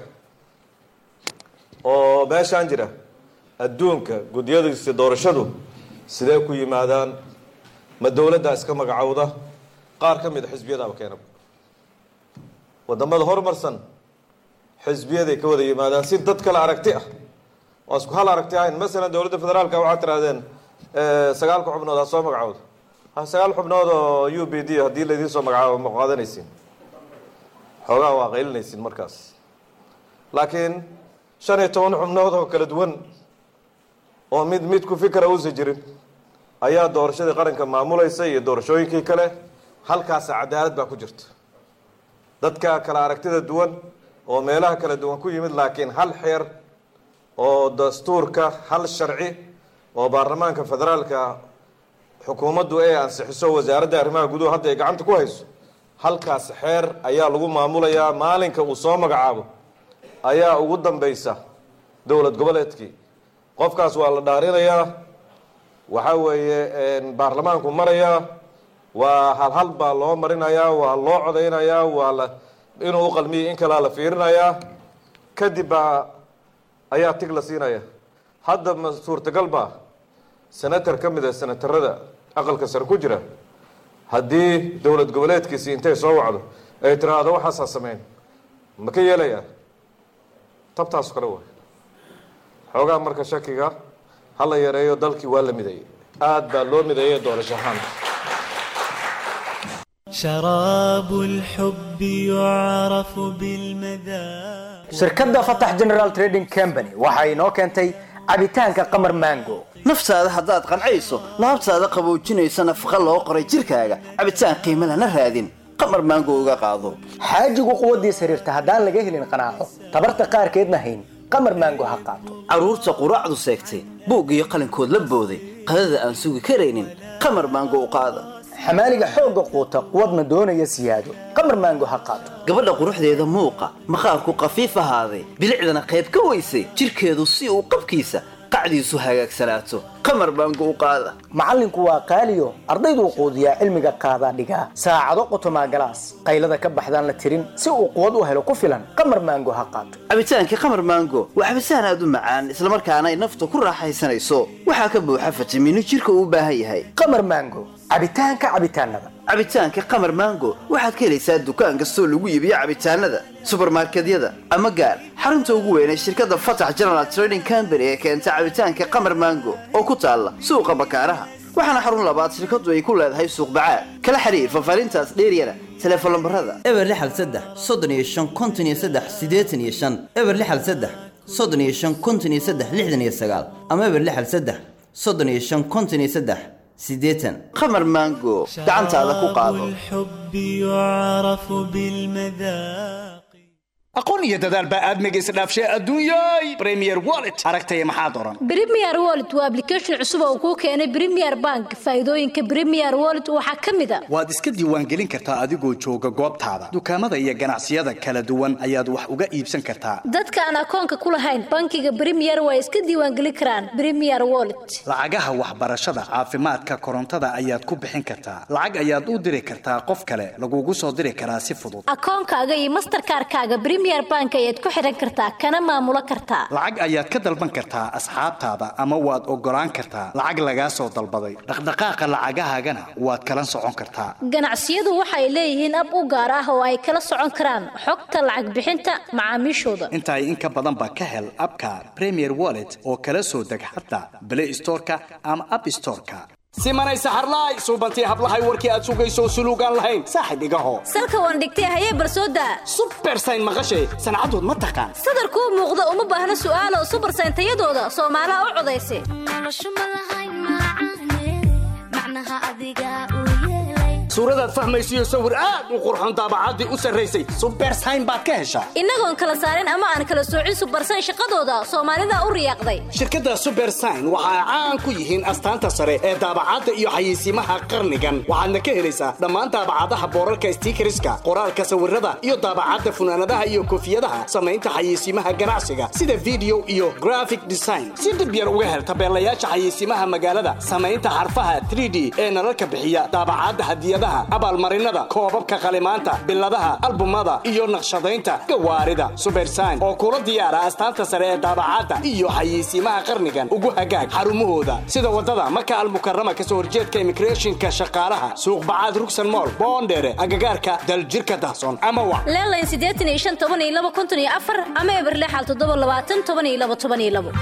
oo meeshaan jira adduunka guddiyadiisa doorashadu sidee ku yimaadaan ma dowladdaa iska magacowda qaar ka mid a xisbiyadaaba keena wadamada horumarsan xisbiyaday ka wada yimaadaan si dad kale aragti ah waa isku hal aragti ahayn masalan dowladda federaalka waxaad tirahdeen sagaalka xubnood ha soo magacowda ha sagaal xubnood oo u b d haddii laydiin soo magacaabo ma qaadanaysiin xoogaa waa qaylinaysiin markaas laakiin shan iyo toban xubnood oo kala duwan oo mid mid ku fikra uusan jirin ayaa doorashadii qaranka maamulaysa iyo doorashooyinkii kale halkaasa cadaalad baa ku jirta dadka kala aragtida duwan oo meelaha kala duwan ku yimid laakiin hal xeer oo dastuurka hal sharci oo baarlamaanka federaalka xukuumaddu ay ansixiso wasaaradda arrimaha guduhu hadda ay gacanta ku hayso halkaas xeer ayaa lagu maamulayaa maalinka uu soo magacaabo ayaa ugu dambaysa dowlad goboleedkii qofkaas waa la dhaarinayaa waxa weeye baarlamaanku marayaa waa halhal baa loo marinayaa waa loo codaynayaa waa la inuu u qalmiyay in kalaa la fiirinayaa kadib baa ayaa tig la siinaya hadda ma suurtagal baa senator ka mid a senatarada aqalka sare ku jira haddii dowlad goboleedkiisi intay soo wacdo ay tiraahdo waxaasaa sameyn ma ka yeelayaa tabtaas kale waay xoogaa marka shakiga ha la yareeyo dalkii waa la mideeyey aada baa loo mideeyay doorasho ahaan شراب الحب يعرف بالمذاق shirkadda fatax general trading company waxa inoo keentay cabitaanka qamar mango naftaada haddaad qancayso laabtaada qaboojinaysa nafaqa loo qoray jirkaaga cabitaan qiimo lana raadin qamar maango uga qaado xaajigu quwaddiis xiriirta haddaan laga helin qanaaco tabarta qaarkeedna hayn qamar mango ha qaato carruurta quraacdu seegtay buug iyo qalinkood la booday qadada aan sugi karaynin qamar maango u qaada xamaaliga xoogga quuta quwadna doonaya siyaado qamar maango ha qaato gabadha quruxdeeda muuqa maqaarku qafiif ahaaday bilicdana qayb ka weysay jirkeedu si uu qabkiisa qacdiisu hagaagsanaato qamar baango u qaada macallinku waa qaaliyo ardayduu quudiyaa cilmiga qaadaa dhigaa saacado qotomaa galaas qaylada ka baxdaan la tirin si uu quwad u helo ku filan qamar maango ha qaato cabitaankii qamar maango waa cabitaan aad u macaan islamarkaana ay nafta ku raaxaysanayso waxaa ka buuxa fitamiino jirka uu u baahan yahay qamar maango cabitaanka cabitaanada cabitaanka qamar maango waxaad ka helaysaa dukaan kastoo lagu iibiyo cabitaanada subarmarkedyada ama gaar xarunta ugu weyn ee shirkadda fatax general trading company ee keenta cabitaanka qamar maango oo ku taalla suuqa bakaaraha waxaana xarun labaad shirkaddu ay ku leedahay suuq bacaad kala xiriir fafaarintaas dheeryana teleefon lambarada eber lixal saddex soddon iyo shan konton iyo saddex siddeetan iyo shan eber lixal saddex soddon iyo shan konton iyo saddex lixdan iyo sagaal ama eber lixal saddex soddon iyo shan konton iyo saddex siddeetan qamar maango gacantaada ku qaado الحب يعرف بالمذاق aqoon iyo dadaal baa aadmiga isdhaafshay adduunyay premier wallet aragtaya maxaa doran Premier Wallet waa application cusub oo kuu keenay Premier Bank. Faa'iidooyinka Premier Wallet waxaa ka mid ah waad iska diiwaangelin kartaa adigoo jooga goobtaada dukaamada iyo ganacsiyada kala duwan ayaad wax uga iibsan kartaa dadka aan akoonka ku lahayn bankiga Premier way iska diiwaangelin karaan Premier Wallet. lacagaha waxbarashada caafimaadka korontada ayaad ku bixin kartaa lacag ayaad u diri kartaa qof kale lagugu soo diri karaa si fudud Akoonkaaga iyo Mastercard-kaaga Premier Bank ayaad ku xiran kartaa kana maamulo kartaa. lacag ayaad ka dalban kartaa asxaabtaada ama waad ogolaan kartaa lacag lagaa soo dalbaday dhaqdhaqaaqa lacagahaagana waad kala socon kartaa Ganacsiyadu waxay leeyihiin ab u gaar ah oo ay kala socon karaan xogta lacag bixinta macaamiishooda. intaay in ka badan ba ka hel abka premier wallet oo kala soo deg xataa play storeka ama app storeka simanay saxarlaay suubantii hablahay warkii aad sugayso suluugaan lahayn saaxib igaho Salka waan dhigtay hayee barsooda. bersayn maqashay sancadood ma taqaan Sadarkuu muuqda uma baahna su'aalo super sayntayadooda Soomaaliha u codaysay. suuradaad fahmaysiyo sawir aad u qurxoon daabacaddii u sarraysay subersayn baad ka heshaa Innagoon kala saarin ama aan kala soocin super sayn shaqadooda Soomaalida u riyaaqday. shirkadda subersign waxa ay caan ku yihiin astaanta sare ee daabacadda iyo xayeysiimaha qarnigan waxaadna ka helaysaa dhammaan daabacadaha boorarka stiikariska qoraalka sawirada iyo daabacadda funaanadaha iyo koofiyadaha samaynta xayeysiimaha ganacsiga sida video iyo graphic design si dhib yar uga hel tabeelayaasha xayeysiimaha magaalada samaynta xarfaha 3d ee nalalka bixiya daabacadda hadiyadaha abaalmarinada koobabka qalimaanta biladaha albumada iyo naqshadaynta gawaarida subersign oo kula diyaara astaanta sare ee daabacadda iyo xayeysiimaha qarnigan ugu hagaag xarumahooda sida wadada maka almukarama kasoo horjeedka immigrationka shaqaalaha suuq bacaad rugsan mool boondheere agagaarka daljirka dahsoon ama wac Leelayn siddeetan iyo shan toban iyo laba konton iyo afar ama eber lixal toddoba labaatan toban iyo laba toban iyo labo.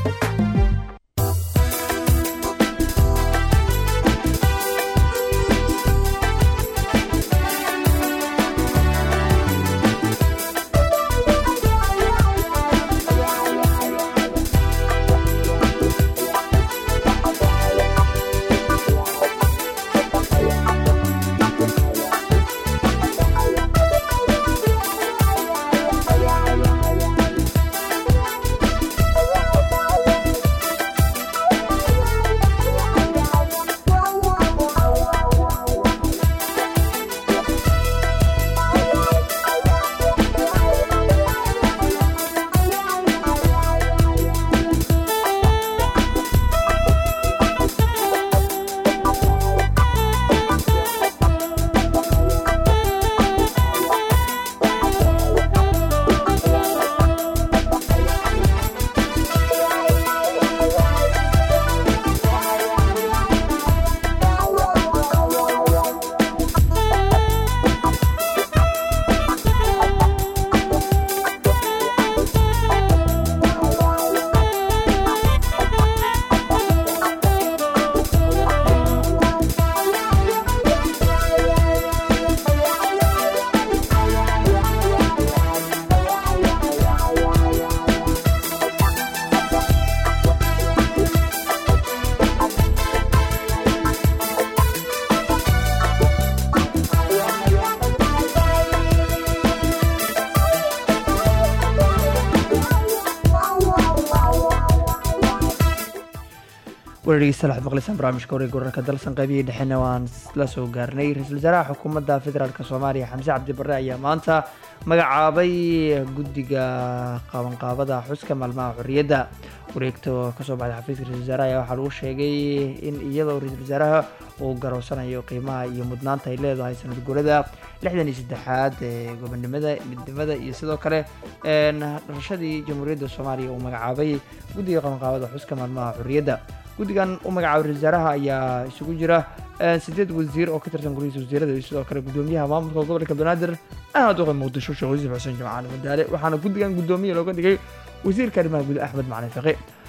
wareegeysta waxaad maqlaysaan barnaamijka wareega wararka dalsan qaybihii dhexena waan la soo gaarnay ra-iisul wasaaraha xukuumadda federaalk soomaaliya xamse cabdi barre ayaa maanta magacaabay guddiga qabanqaabada xuska maalmaha xorriyadda wareegto kasoo baxday xafiiska ra-isul wasaaraha ayaa waxaa lagu sheegay in iyadoo ra-isul wasaaraha uu garoosanayo qiimaha iyo mudnaanta ay leedahay sanad guurada lixdan iyo saddexaad ee gobonimada midnimada iyo sidoo kale dhalashadii jamhuuriyadda soomaaliya uu magacaabay guddiga qabanqaabada xuska maalmaha xorriyadda guddigan u magacaabay ra-isul wasaaraha ayaa isugu jira sideed wasiir oo ka tirsan guryihiisa wasiirada iyo sidoo kale gudoomiyaha maamulka gobolka banaadir ahmed uqay muqdisho sheekh yuusuf xuseen jimcaale madaale waxaana guddigan guddoomiye looga dhigay wasiirka arrimaha guud axmed macalin faqi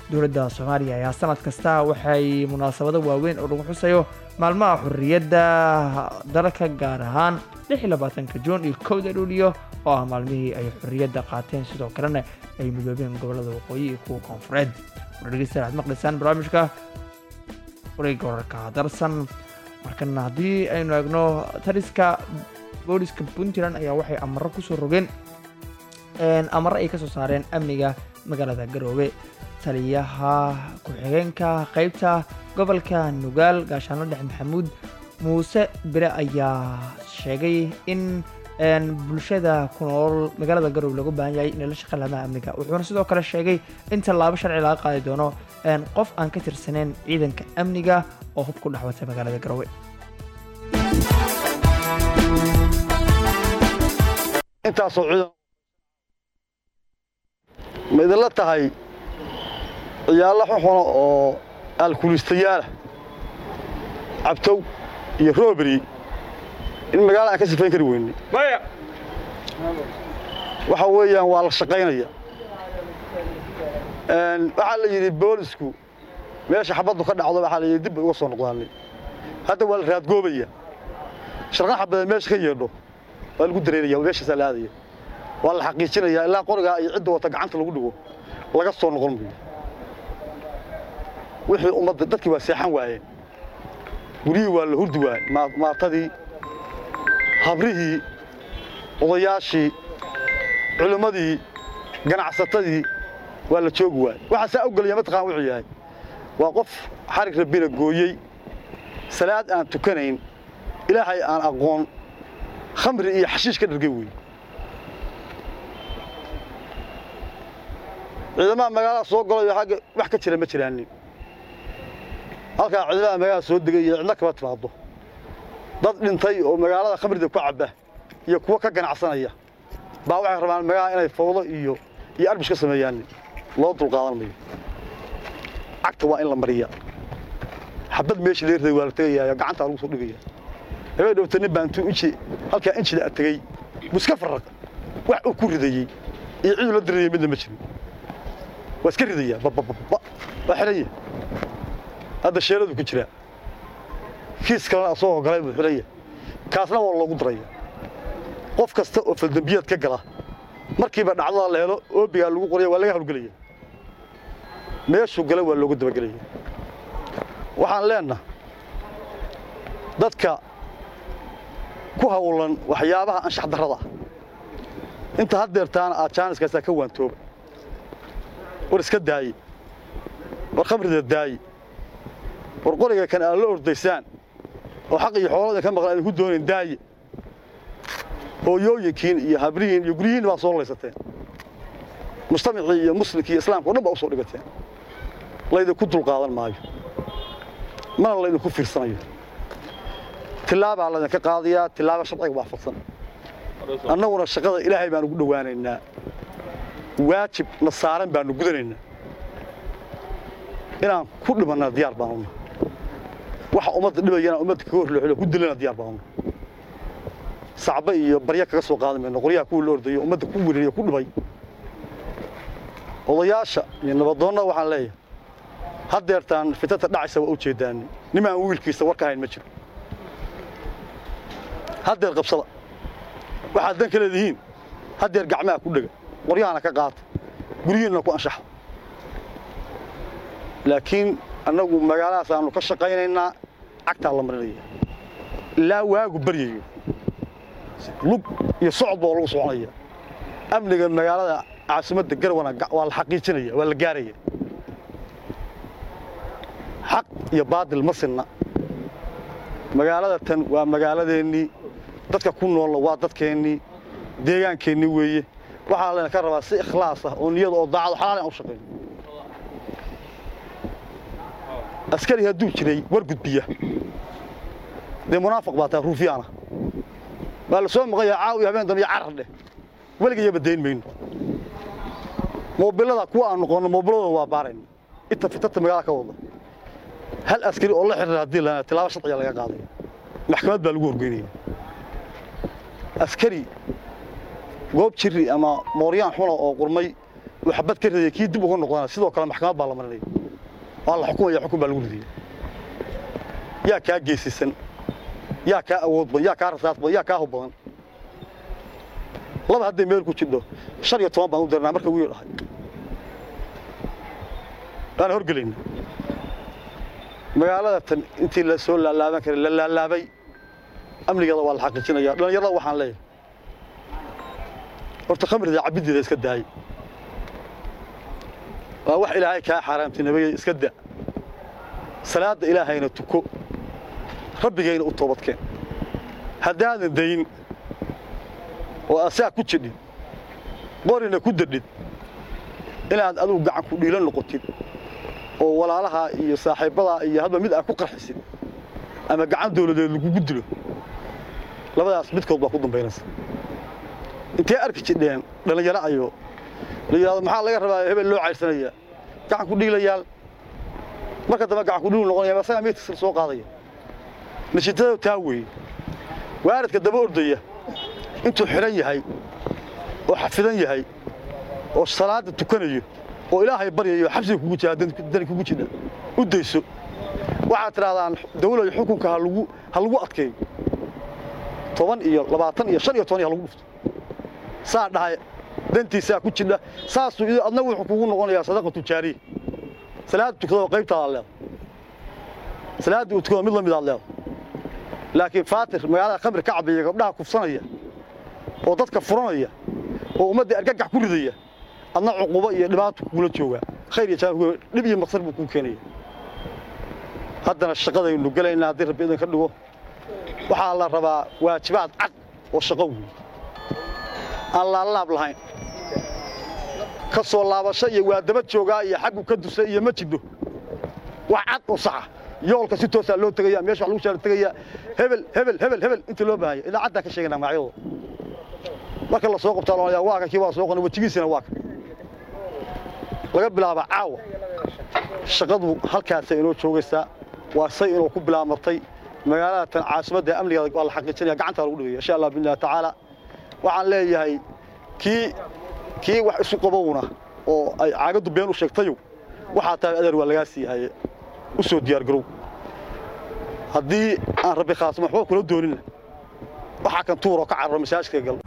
dowladda soomaaliya ayaa sanad kasta waxay munaasabado waaweyn oo lagu xusayo maalmaha xurriyadda dalka gaar ahaan ka juun iyo kowda luuliyo oo ah maalmihii ay xurriyadda qaateen sidoo kalena ay midoobeen gobolada waqooyi iyo kuwa koonfureed dhegeystayaal waxaad maqlaysaan barnaamijka wareegga wararka darsan markana haddii aynu eegno taliska booliska puntland ayaa waxay amaro kusoo rogeen amaro ay kasoo saareen amniga magaalada garoobe taliyaha ku-xigeenka qeybta gobolka nugaal gaashaano dhexe maxamuud muuse bire ayaa sheegay in bulshada ku nool magaalada garoobe looga baahan yahay inay la shaqeyn laamaha amniga wuxuuna sidoo kale sheegay in tallaabo sharci laga qaadi doono qof aan ka tirsaneyn ciidanka amniga oo hub ku dhexwatay magaalada garoobe intaasoo ciidan ma idinla tahay ciyaalla xuxuna oo alkulistayaala cabtow iyo rooberi in magaalada aan ka sifayn kari weyne waxa weeyaan waa la shaqaynaya waxaa la yidhi boolisku meesha xabaddu ka dhacdo waxaa la yidhi dib bay uga soo noqdaanay hadda waa la raadgoobaya sharqan xabadeed meesha ka yeedho waa lagu dareeraya meeshaasaa la aadaya waa la xaqiijinaya ilaa qorigaa iyo cidda wata gacanta lagu dhigo laga soo noqon mayo wixii ummadda dadkii waa seexan waayeen guryihii waa la hurdi waayey maatadii habrihii odayaashii culimmadii ganacsatadii waa la joogi waayey waxaa saa ogolaya mataqaan wuxuu yahay waa qof xarig rabbina gooyey salaad aan tukanayn ilaahay aan aqoon khamri iyo xashiish ka dhargay weeye ciidamaha magaalada soo golayo xagga wax ka jira ma jiraanin halkaa ciidamaha magaalada soo degay iyo cidna kama timaado dad dhintay oo magaalada khamrida ku cabba iyo kuwa ka ganacsanaya baa waxay rabaan magaalada inay fawdo iyo iyo arbish ka sameeyaan loo dulqaadan mayo cagta waa in la mariya xabad meesha laga riday waa la tegayaa gacantaa lagu soo dhigaya habeen dhowta nin baa intuu inji halkaa injida a tegey buska farraq wax uu ku ridayey iyo ciduu la dirayay midna ma jirin waa iska ridayaa babababa waa xidhanya hadda sheeladu ku jiraa kiis kalena asagoo galay buu xidhanya kaasna waa loogu daraya qof kasta oo faldambiyaad ka gala markiiba dhacdada la helo oobigaa lagu qoraya waa laga hawlgelaya meeshuu gala waa loogu dabagelaya waxaan leennaha dadka ku hawlan waxyaabaha anshax darrada ah inta haddeertaana aad jaaniskaasaa ka waantooba war iska daaye war khamrida daaye war qoriga kan aad la ordaysaan oo xaq iyo xoolada ka maqlan idinku doonayn daaye hooyooyinkiin iyo habrihiin iyo guryihiin baa soo laysateen mujtamacii iyo muslimkii iyo islaamka o dhan baa u soo dhigateen laydinku dulqaadan maayo mana laydinku fiirsanayo tilaabaa laydinka qaadayaa tilaaba sharciga waafaqsan annaguna shaqada ilaahay baan ugu dhowaanaynaa waajib na saaran baanu gudanaynaa inaan ku dhimannaa diyaar baanuna waxa ummadda dhibayana ummadda kaga horlooxilo ku dilana diyaar baanuna sacba iyo barya kaga soo qaadan mayno qoryaha kuwii la ordayo ummadda ku weleliyo ku dhibay odayaasha iyo nabadoonna waxaan leeyahay haddeertaan fitanta dhacaysa waa u jeedaani nimaan wiilkiisa war ka hayn ma jiro haddeer qabsada waxaad dan ka leedihiin haddeer gacmaha ku dhega qoryahana ka qaata guryihiinna ku anshaxa laakiin annagu magaaladaas aanu ka shaqaynaynaa cagtaa la marinaya ilaa waagu baryayo lug iyo socod baa lagu soconaya amniga magaalada caasimadda garwana waa la xaqiijinaya waa la gaaraya xaq iyo baadil ma sinna magaalada tan waa magaaladeennii dadka ku noolla waa dadkeennii deegaankeennii weeye waxaa layna ka rabaa si ikhlaas ah oo niyada oo daacado xalaal aan u shaqayno askari hadduu jiray war gudbiya dee munaafiq baa tahay ruufiyaana baa la soo maqayaa caawiya habeen dambe iyo carar dheh weligayaba dayn mayno moobilada kuwa aan noqonno moobiladooda waa baarayna inta fitanta magaalada ka wada hal askari oo la xiriira haddii la tilaabo sharciga laga qaadaya maxkamad baa lagu horgeynaya askari goob jiri ama mooryaan xuna oo qurmay uu xabad ka ridaya kii dib uga noqdana sidoo kale maxkamad baa la marinaya waa la xukumaya xukun baa lagu ridaya yaa kaa geesisan yaa kaa awood badan yaa kaa rasaas badan yaa kaa hub badan laba hadday meel ku jidho shan iyo toban baan u dirnaa marka wiil ahay waana horgelayna magaalada tan intii la soo laalaaban karay la laalaabay amnigeeda waa la xaqiijinaya dhallinyarada waxaan leeyahay horta khamrida cabiddeeda iska daay waa wax ilaahay kaa xaaraamtinimay iska da salaadda ilaahayna tuko rabbigayna u toobadkeen haddaadan dayn oo asaa ku jidhid qorina ku dadhid inaad adugu gacan ku dhiilo noqotid oo walaalaha iyo saaxiibbadaa iyo hadba mid aad ku qarxisid ama gacan dawladeed lagugu dilo labadaas midkood baa ku dambaynaysa intee arki jidheen dhallinyaro ayo la yidhahdo maxaa laga rabaa hebel loo cayrsanayaa gacan ku dhiilayaal marka dambe gacan ku dhiilu noqonaya asagaa meydkiisa soo qaadaya nashidada taa weeye waaridka daba ordaya intuu xidhan yahay oo xafidan yahay oo salaadda tukanayo oo ilaahay baryayo xabsiga kugu jira dani kugu jidha u dayso waxaad tidhahdaan dawlad xukunka ha lagu ha lagu adkeeyo toban iyo labaatan iyo shan iyo toban iyo ha lagu dhufto saa dhahay dantiisaa ku jidha saasuu adna wuxuu kugu noqonayaa sadaqa tujaariya salaadda tukada qaybtaadaad leedahay salaadda uu tukado mid la midaad leedahay laakiin faatir magaalada khamri ka cabaya gabdhaha kufsanaya oo dadka furanaya oo ummadda argagax ku ridaya adna cuqubo iyo dhibaato kugula joogaa khayr iyo jaanku dhib iyo maqsar buu kuu keenaya haddana shaqadaynu gelaynaa haddii rabbi idin ka dhigo waxaa la rabaa waajibaad cad oo shaqo weyn aan laalaab lahayn ka soo laabasho iyo waa daba joogaa iyo xaggu ka dusa iyo ma jidho wax cad oo saxa yoolka si toosaa loo tegaya meesha wax lagu shaara tegaya hebel hebel hebel hebel inta loo baahaya idaacaddaan ka sheeganaa magacyadooda marka la soo qabtaa loo waa kan kii waa soo qana wejigiisina waa kan laga bilaaba caawa shaqadu halkaasay inoo joogaysaa waa say inuu ku bilaabmatay magaalada tan caasimadda amnigeeda waa la xaqiijinaya gacantaa lagu dhigaya insha allah billahi tacaala waxaan leeyahay kii kii wax isu qabowna oo ay caagaddu been u sheegtayow waxaa tahay adeer waa lagaa siihaye u soo diyaargarow haddii aan rabbi khaasma waxba kula doonina waxaa kan tuur oo ka cararo masaajidka gal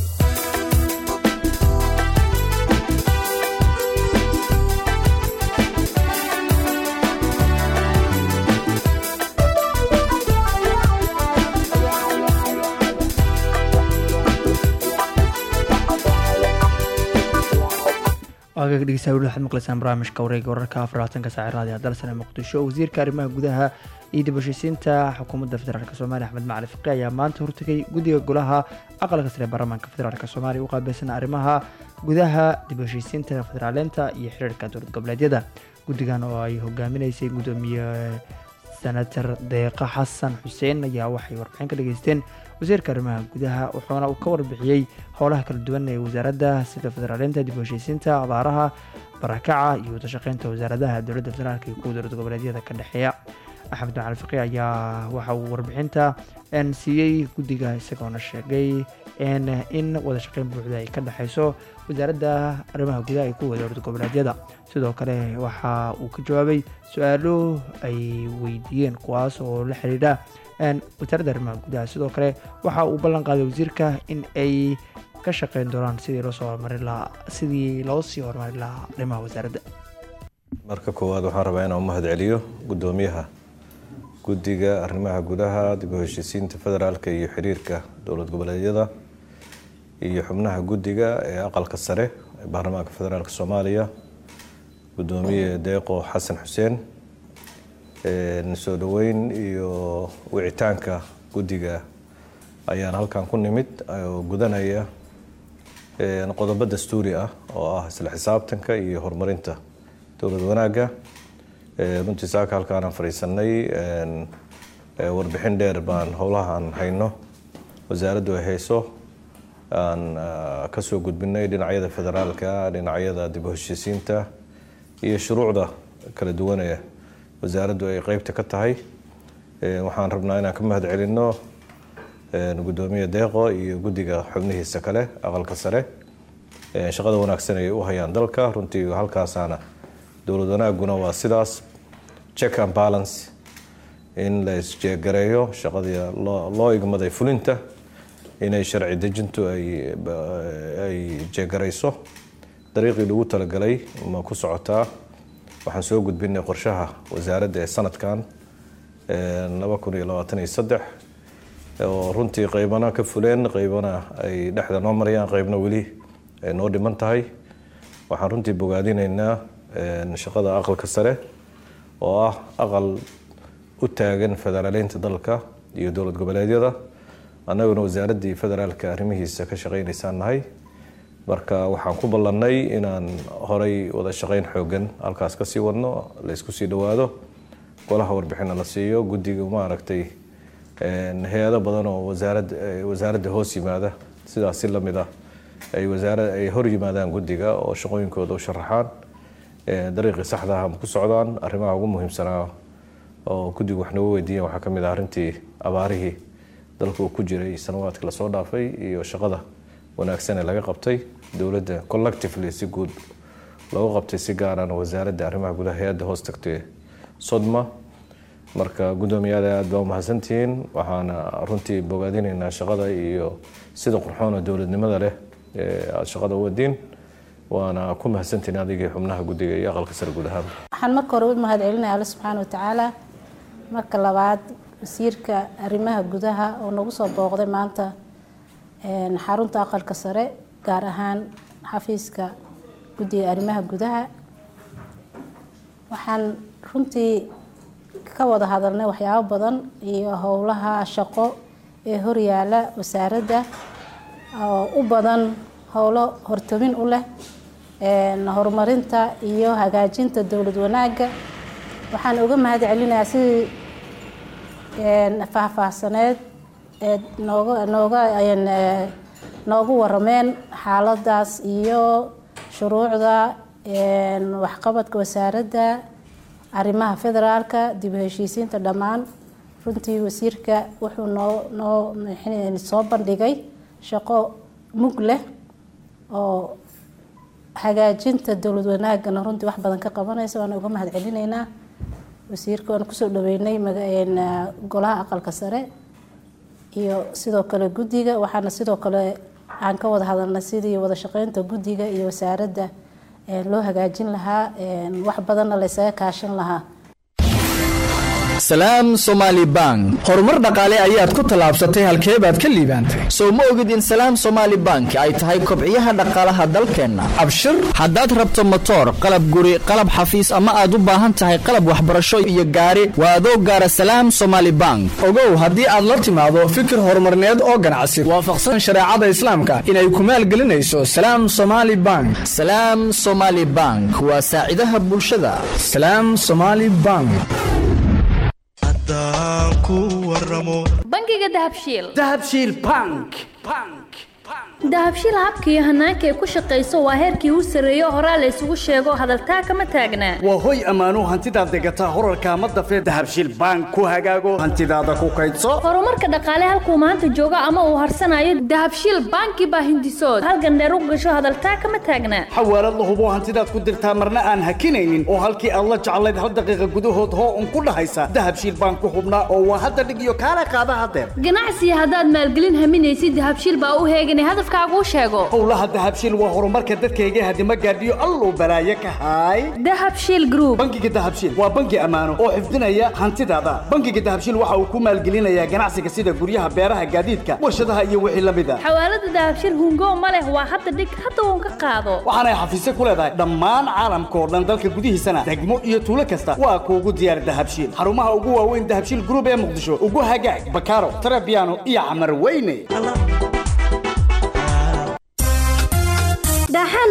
waagaga dhegeystayaal weli waxaad maqlaysaan barnaamijka wareega wararka afarlaatanka saaci raadiyo dalsane muqdisho wasiirka arrimaha gudaha iyo dib u heshiisiinta xukuumadda federaalk soomaaliya axmed macali fiqi ayaa maanta hortegay guddiga golaha aqalka sare ee baarlamaanka federaalk soomaaliya u qaabilsan arrimaha gudaha dib u heshiisiinta federaaleynta iyo xiriirka dowlad goboleedyada guddigan oo ay hogaaminaysay gudoomiye senator deeqa xasan xuseen ayaa waxay warbixin ka dhageysteen wasiirka arrimaha gudaha wuxuuna uu ka warbixiyey howlaha kala duwan ee wasaaradda sida federaaleynta dib u heshiisiinta abaaraha barakaca iyo wadashaqeynta wasaaradaha dowladda federaalk iyo kuwa dowlad goboleedyada ka dhexeeya axmed macali fiqi ayaa waxa uu warbixinta siiyey guddiga isagoona sheegay in wadashaqeyn buuxda ay ka dhexeyso wasaaradda arrimaha gudaha iyo kuwa dowlad goboleedyada sidoo kale waxa uu ka jawaabay su-aalo ay weydiiyeen kuwaas oo la xiriidha wasaaradda arrimaha gudaha sidoo kale waxa uu ballan qaaday wasiirka in ay ka shaqeyn doonaan sidii loo soo horumarin lahaa sidii loo sii horumarin lahaa arrimaha wasaaradda marka koowaad waxaan rabaa inaan u mahad celiyo guddoomiyaha guddiga arrimaha gudaha dib u heshiisiinta federaalka iyo xiriirka dowlad goboleedyada iyo xubnaha guddiga ee aqalka sare ee baarlamaanka federaalk soomaaliya guddoomiye deeqo xasan xuseen soo dhoweyn iyo wicitaanka guddiga ayaan halkan ku nimid oo gudanaya qodobo dastuuri ah oo ah isla xisaabtanka iyo horumarinta dowlad wanaagga runtii saaka halkaanaan fadhiisanay warbixin dheer baan howlaha aan hayno wasaaraddu ay hayso aan kasoo gudbinay dhinacyada federaalka dhinacyada dib u heshiisiinta iyo shuruucda kala duwanee wasaaraddu ay qeybta ka tahay waxaan rabnaa inaan ka mahad celinno gudoomiye deeqo iyo guddiga xubnihiisa kale aqalka sare shaqada wanaagsan ay u hayaan dalka runtii halkaasaana dowlad wanaaguna waa sidaas check and balance in la isjeegareeyo shaqadii loo igmaday fulinta inay sharci dejintu ay jeegarayso dariiqii lagu talagalay ma ku socotaa waxaan soo gudbinay qorshaha wasaaradda ee sanadkan oo runtii qaybana ka fuleen qaybana ay dhexda noo marayaan qaybna weli ay noo dhiman tahay waxaan runtii bogaadinaynaa shaqada aqalka sare oo ah aqal u taagan federaaleynta dalka iyo dowlad goboleedyada annaguna wasaaraddii federaalka arrimihiisa ka shaqaynaysaan nahay marka waxaan ku ballannay inaan horay wada shaqayn xoogan halkaas ka sii wadno la isku sii dhowaado golaha warbixinna la siiyo guddiga maaragtay hay-ado badan oo wasaarad wasaaradda hoos yimaada sidaas si lamid ah ay wasaara ay hor yimaadaan guddiga oo shaqooyinkooda u sharaxaan dariiqii saxda ah ma ku socdaan arrimaha ugu muhiimsanaa oo guddigu wax nooga weydiiyan waxaa ka mid ah arrintii abaarihii dalka uu ku jiray sanawaadka lasoo dhaafay iyo shaqada wanaagsan ee laga qabtay dowladda collectively si guud loogu qabtay si gaarana wasaaradda arrimaha gudaha hay-adda hoos tagtay sodma marka guddoomiyaada aad baa umahadsantihiin waxaana runtii bogaadinaynaa shaqada iyo sida qurxoona dowladnimada leh ee aada shaqada u wadiin waana ku mahadsantihiin adigii xubnaha guddiga iyo aqalka sare guud ahaan waxaan marka hore u mahad celinaya alle subxaana watacaala marka labaad wasiirka arrimaha gudaha oo nagu soo booqday maanta xarunta aqalka sare gaar ahaan xafiiska guddiga arrimaha gudaha waxaan runtii ka wada hadalnay waxyaabo badan iyo howlaha shaqo ee horyaala wasaaradda oo u badan howlo hortobin u leh horumarinta iyo hagaajinta dowlad wanaagga waxaan uga mahad celinayaa sidii faahfaahsaneed ee nooga nooga noogu warameen xaaladaas iyo shuruucda waxqabadka wasaaradda arrimaha federaalka dib u heshiisiinta dhammaan runtii wasiirka wuxuu noo noo soo bandhigay shaqo mug leh oo hagaajinta dowlad wanaagana runtii wax badan ka qabanaysa waana uga mahad celinaynaa wasiirka waan kusoo dhaweynay golaha aqalka sare iyo sidoo kale guddiga waxaana sidoo kale aan ka wada hadalnay sidii wada shaqeynta guddiga iyo wasaaradda loo hagaajin lahaa wax badanna laysaga kaashan lahaa salaam somaali bank horumar dhaqaale ayaad ku tallaabsatay halkee baad ka liibaantay sow ma ogid in salaam somaali bank ay tahay kobciyaha dhaqaalaha dalkeenna abshir haddaad rabto motoor qalab guri qalab xafiis ama aad u baahan tahay qalab waxbarasho iyo gaari waa adoo gaara salaam somaali bank ogow haddii aad la timaado fikir horumarneed oo ganacsi waafaqsan shareecada islaamka inay ku maalgelinayso salaam somaali bank salaam somaali bank waa saacidaha bulshada salaam somaali bank bangiga dahabshiil dahabshiil bank dahabshiil habka iyo hanaanka ay ku shaqayso waa heerkii u sarreeyo horaa la isugu sheego hadaltaa kama taagnaa waa hoy ammaano hantidaad degataa horarka ama dafee dahabshiil bank ku hagaago hantidaada ku kaydso horumarka dhaqaale halkuu maanta joogo ama uu harsanayo dahabshiil banki baa hindisood halgandheer u gasho hadaltaa kama taagnaa xawaalad la hubo hantidaad ku dirtaa marna aan hakinaynin oo halkii aad la jeclayd hal daqiiqa gudahood hoo un ku dhahaysa dahabshiil bank ku hubnaa oo waa hadda dhig iyo kaala qaada hadeer ganacsiga haddaad maalgelin haminaysid dahabshiil baa u heeganay hadafkaagu sheego howlaha dahabshiil waa horumarka dadkayga hadima gaadhiyo alluu balaaye ka haay dahabshiil group bangiga dahabshiil waa bangi ammaano oo xifdinaya hantidaada bangiga dahabshiil waxa uu ku maalgelinayaa ganacsiga sida guryaha beeraha gaadiidka warshadaha iyo wixii la mid a xawaalada dahabshiil hungo ma leh waa hadda dhig hadda uun ka qaado waxaanay xafiisyo ku leedahay dhammaan caalamka oo dhan dalka gudihiisana degmo iyo tuulo kasta waa kuugu diyaar dahabshiil xarumaha ugu waaweyn dahabshiil group ee muqdisho ugu hagaag bakaaro tarabiano iyo camar weyne daaxaana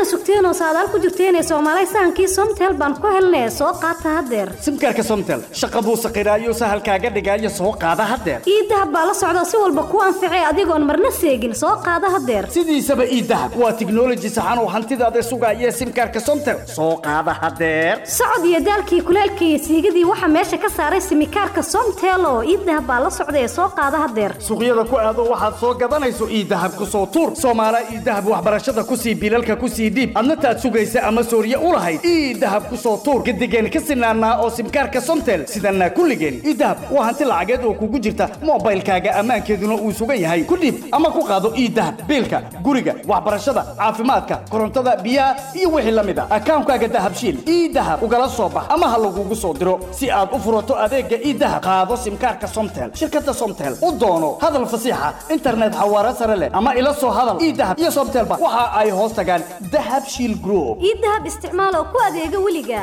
sugteenoo saadaal ku jirteenee soomaalay sahankii somtel baan ku helnee soo qaata haddeer simkaarka somtel shaqa buu saqiraayo sahalkaaga dhigaayo soo qaada haddeer iidahab baa la socda si walba ku anficay adigoon marna seegin soo qaada haddeer sidiisaba iidahab waa tiknoloji saxan oo hantidaada sugaaya simkaarka somtel soo qaada haddeer socod iyo daalkii kuleelkii iyo siigadii waxaa meesha ka saaray simikaarka somtel oo iidahab baa la socda ee soo qaada haddeer suuqyada ku aado waxaad soo gadanayso iidahab ku soo tuur soomaala iidahab waxbarashada ku sii bilalka ku sii dhiib adna taad sugaysa ama sooriye u lahayd iidahab ku soo tuur gadigeen ka sinaanaa oo simkaarka somtel sidanaa kulligeen iidahab waa hanti lacageed oo kugu jirta moobaylkaaga ammaankeeduna uu sugan yahay ku dhiib ama ku qaado iidahab biilka guriga waxbarashada caafimaadka korontada biyaha iyo wixii la mid a akaankaaga dahabshiil iidahab ugala soo bax ama ha lagugu soo diro si aad u furato adeega iidahab qaado simkaarka somtel shirkada somtel u doono hadal fasiixa internet xawaare sare leh ama ila soo hadal iidahab iyo somtelba waxa ay hoos tagaan dahab shiil group iidahab isticmaal oo ku adeega weliga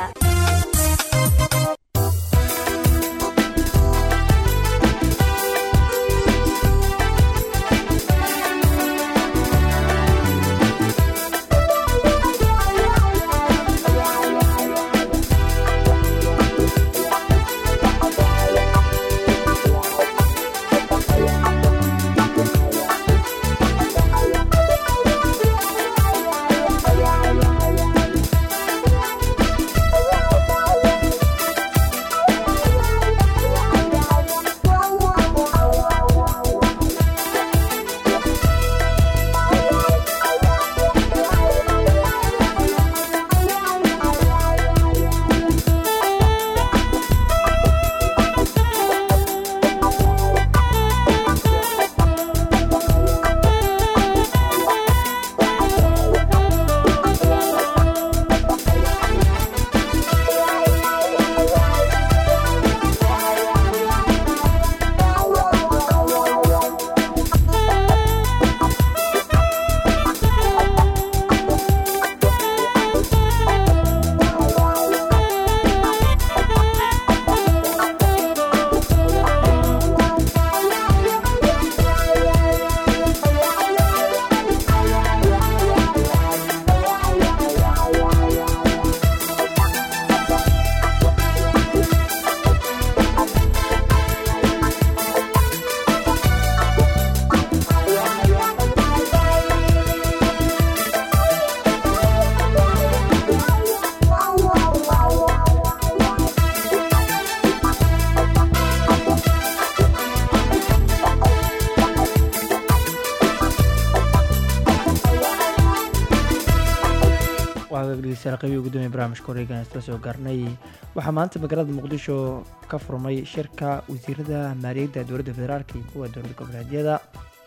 dhegeystayaal qaybihii ugu dambeeyay barnaamijka wareegan isla soo gaarnay waxaa maanta magaalada muqdisho ka furmay shirka wasiirada maaliyadda dowladda federaalk iyo kuwa dowlad goboleedyada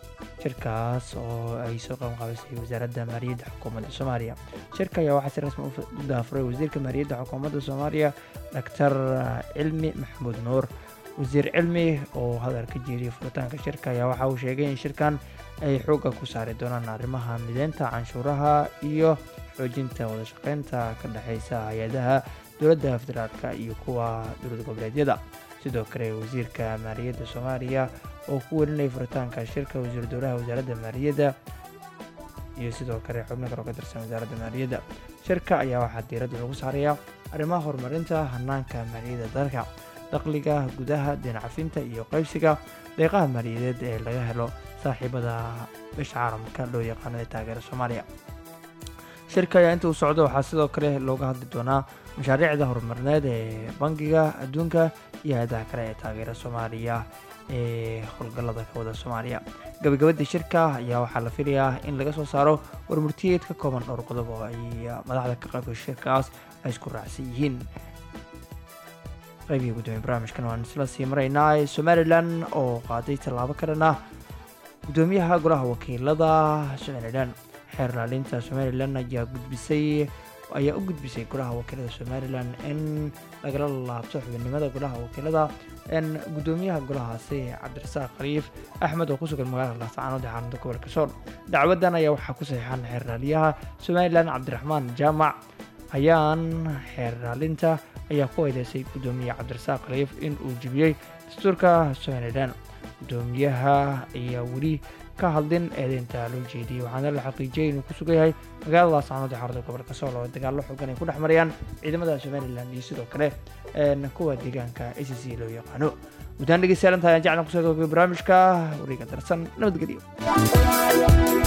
shirkaas oo ay soo qaban qaabisay wasaaradda maaliyadda xukuumadda soomaaliya shirka ayaa waxaa si rasmi u daafuray wasiirka maaliyadda xukuumadda soomaaliya doctor cilmi maxamuud nuur wasiir cilmi oo hadal ka jeediyay furitaanka shirka ayaa waxa uu sheegay in shirkan ay xoogga ku saari doonaan arrimaha mideynta canshuuraha iyo xoojinta wada shaqeynta ka dhexeysa hay-adaha dowladda federaalka iyo kuwa dowlad goboleedyada sidoo kale wasiirka maaliyadda soomaaliya oo ku welinayay furitaanka shirka wasiir dowlaha wasaaradda maaliyadda iyo sidoo kale xubno kale oo ka tirsan wasaaradda maaliyadda shirka ayaa waxaa diiradda lagu saarayaa arrimaha horumarinta hanaanka maaliyadda dalka dakhliga gudaha deencafinta iyo qaybsiga deeqaha maaliyadeed ee laga helo saaxiibada bisha caalamka loo yaqaano ee taageera soomaaliya shirka ayaa inta uu socdo waxaa sidoo kale looga hadli doonaa mashaariicda horumarineed ee bangiga adduunka iyo hay-adaha kale ee taageera soomaaliya ee howlgallada ka wada soomaaliya gabagabadii shirka ayaa waxaa la filayaa in laga soo saaro warmurtiyeed ka kooban dhowr qodob oo ay madaxda ka qaybka shirkaas ay isku raacsan yihiin qaybihii gudoomiye barnaamijkan waan isla sii maraynaa somalilan oo qaaday tallaabo ka dhan ah gudoomiyaha golaha wakiilada somalilan xeer ilaalinta somalilan ayaa gudbisay ayaa u gudbisay golaha wakiilada somalilan in lagala laabto xubinimada golaha wakiilada gudoomiyaha golahaasi cabdirasaaq khaliif axmed oo ku sugan magaalada laascaanood ee xaaladda gobolka sool dacwadan ayaa waxaa ku saxiixan xeer ilaaliyaha somalilan cabdiraxmaan jaamac ayaan xeer ilaalinta ayaa ku eedeysay gudoomiye cabdirasaaq khaliif in uu jebiyey dastuurka somalilan gudoomiyaha ayaa weli ka hadlin eedeynta loo jeediyey waxaana la xaqiijiyey inuu ku sugan yahay magaalada laascaanood ee xarunta gobolka sool oo dagaallo xoogan ay ku dhex marayaan ciidamada somalilan iyo sidoo kale kuwa deegaanka a c c loo yaqaano guddaan dhegeystayaal inta ayaan jeclan kusoo gabagabay barnaamijka wareega darsan nabadgelyo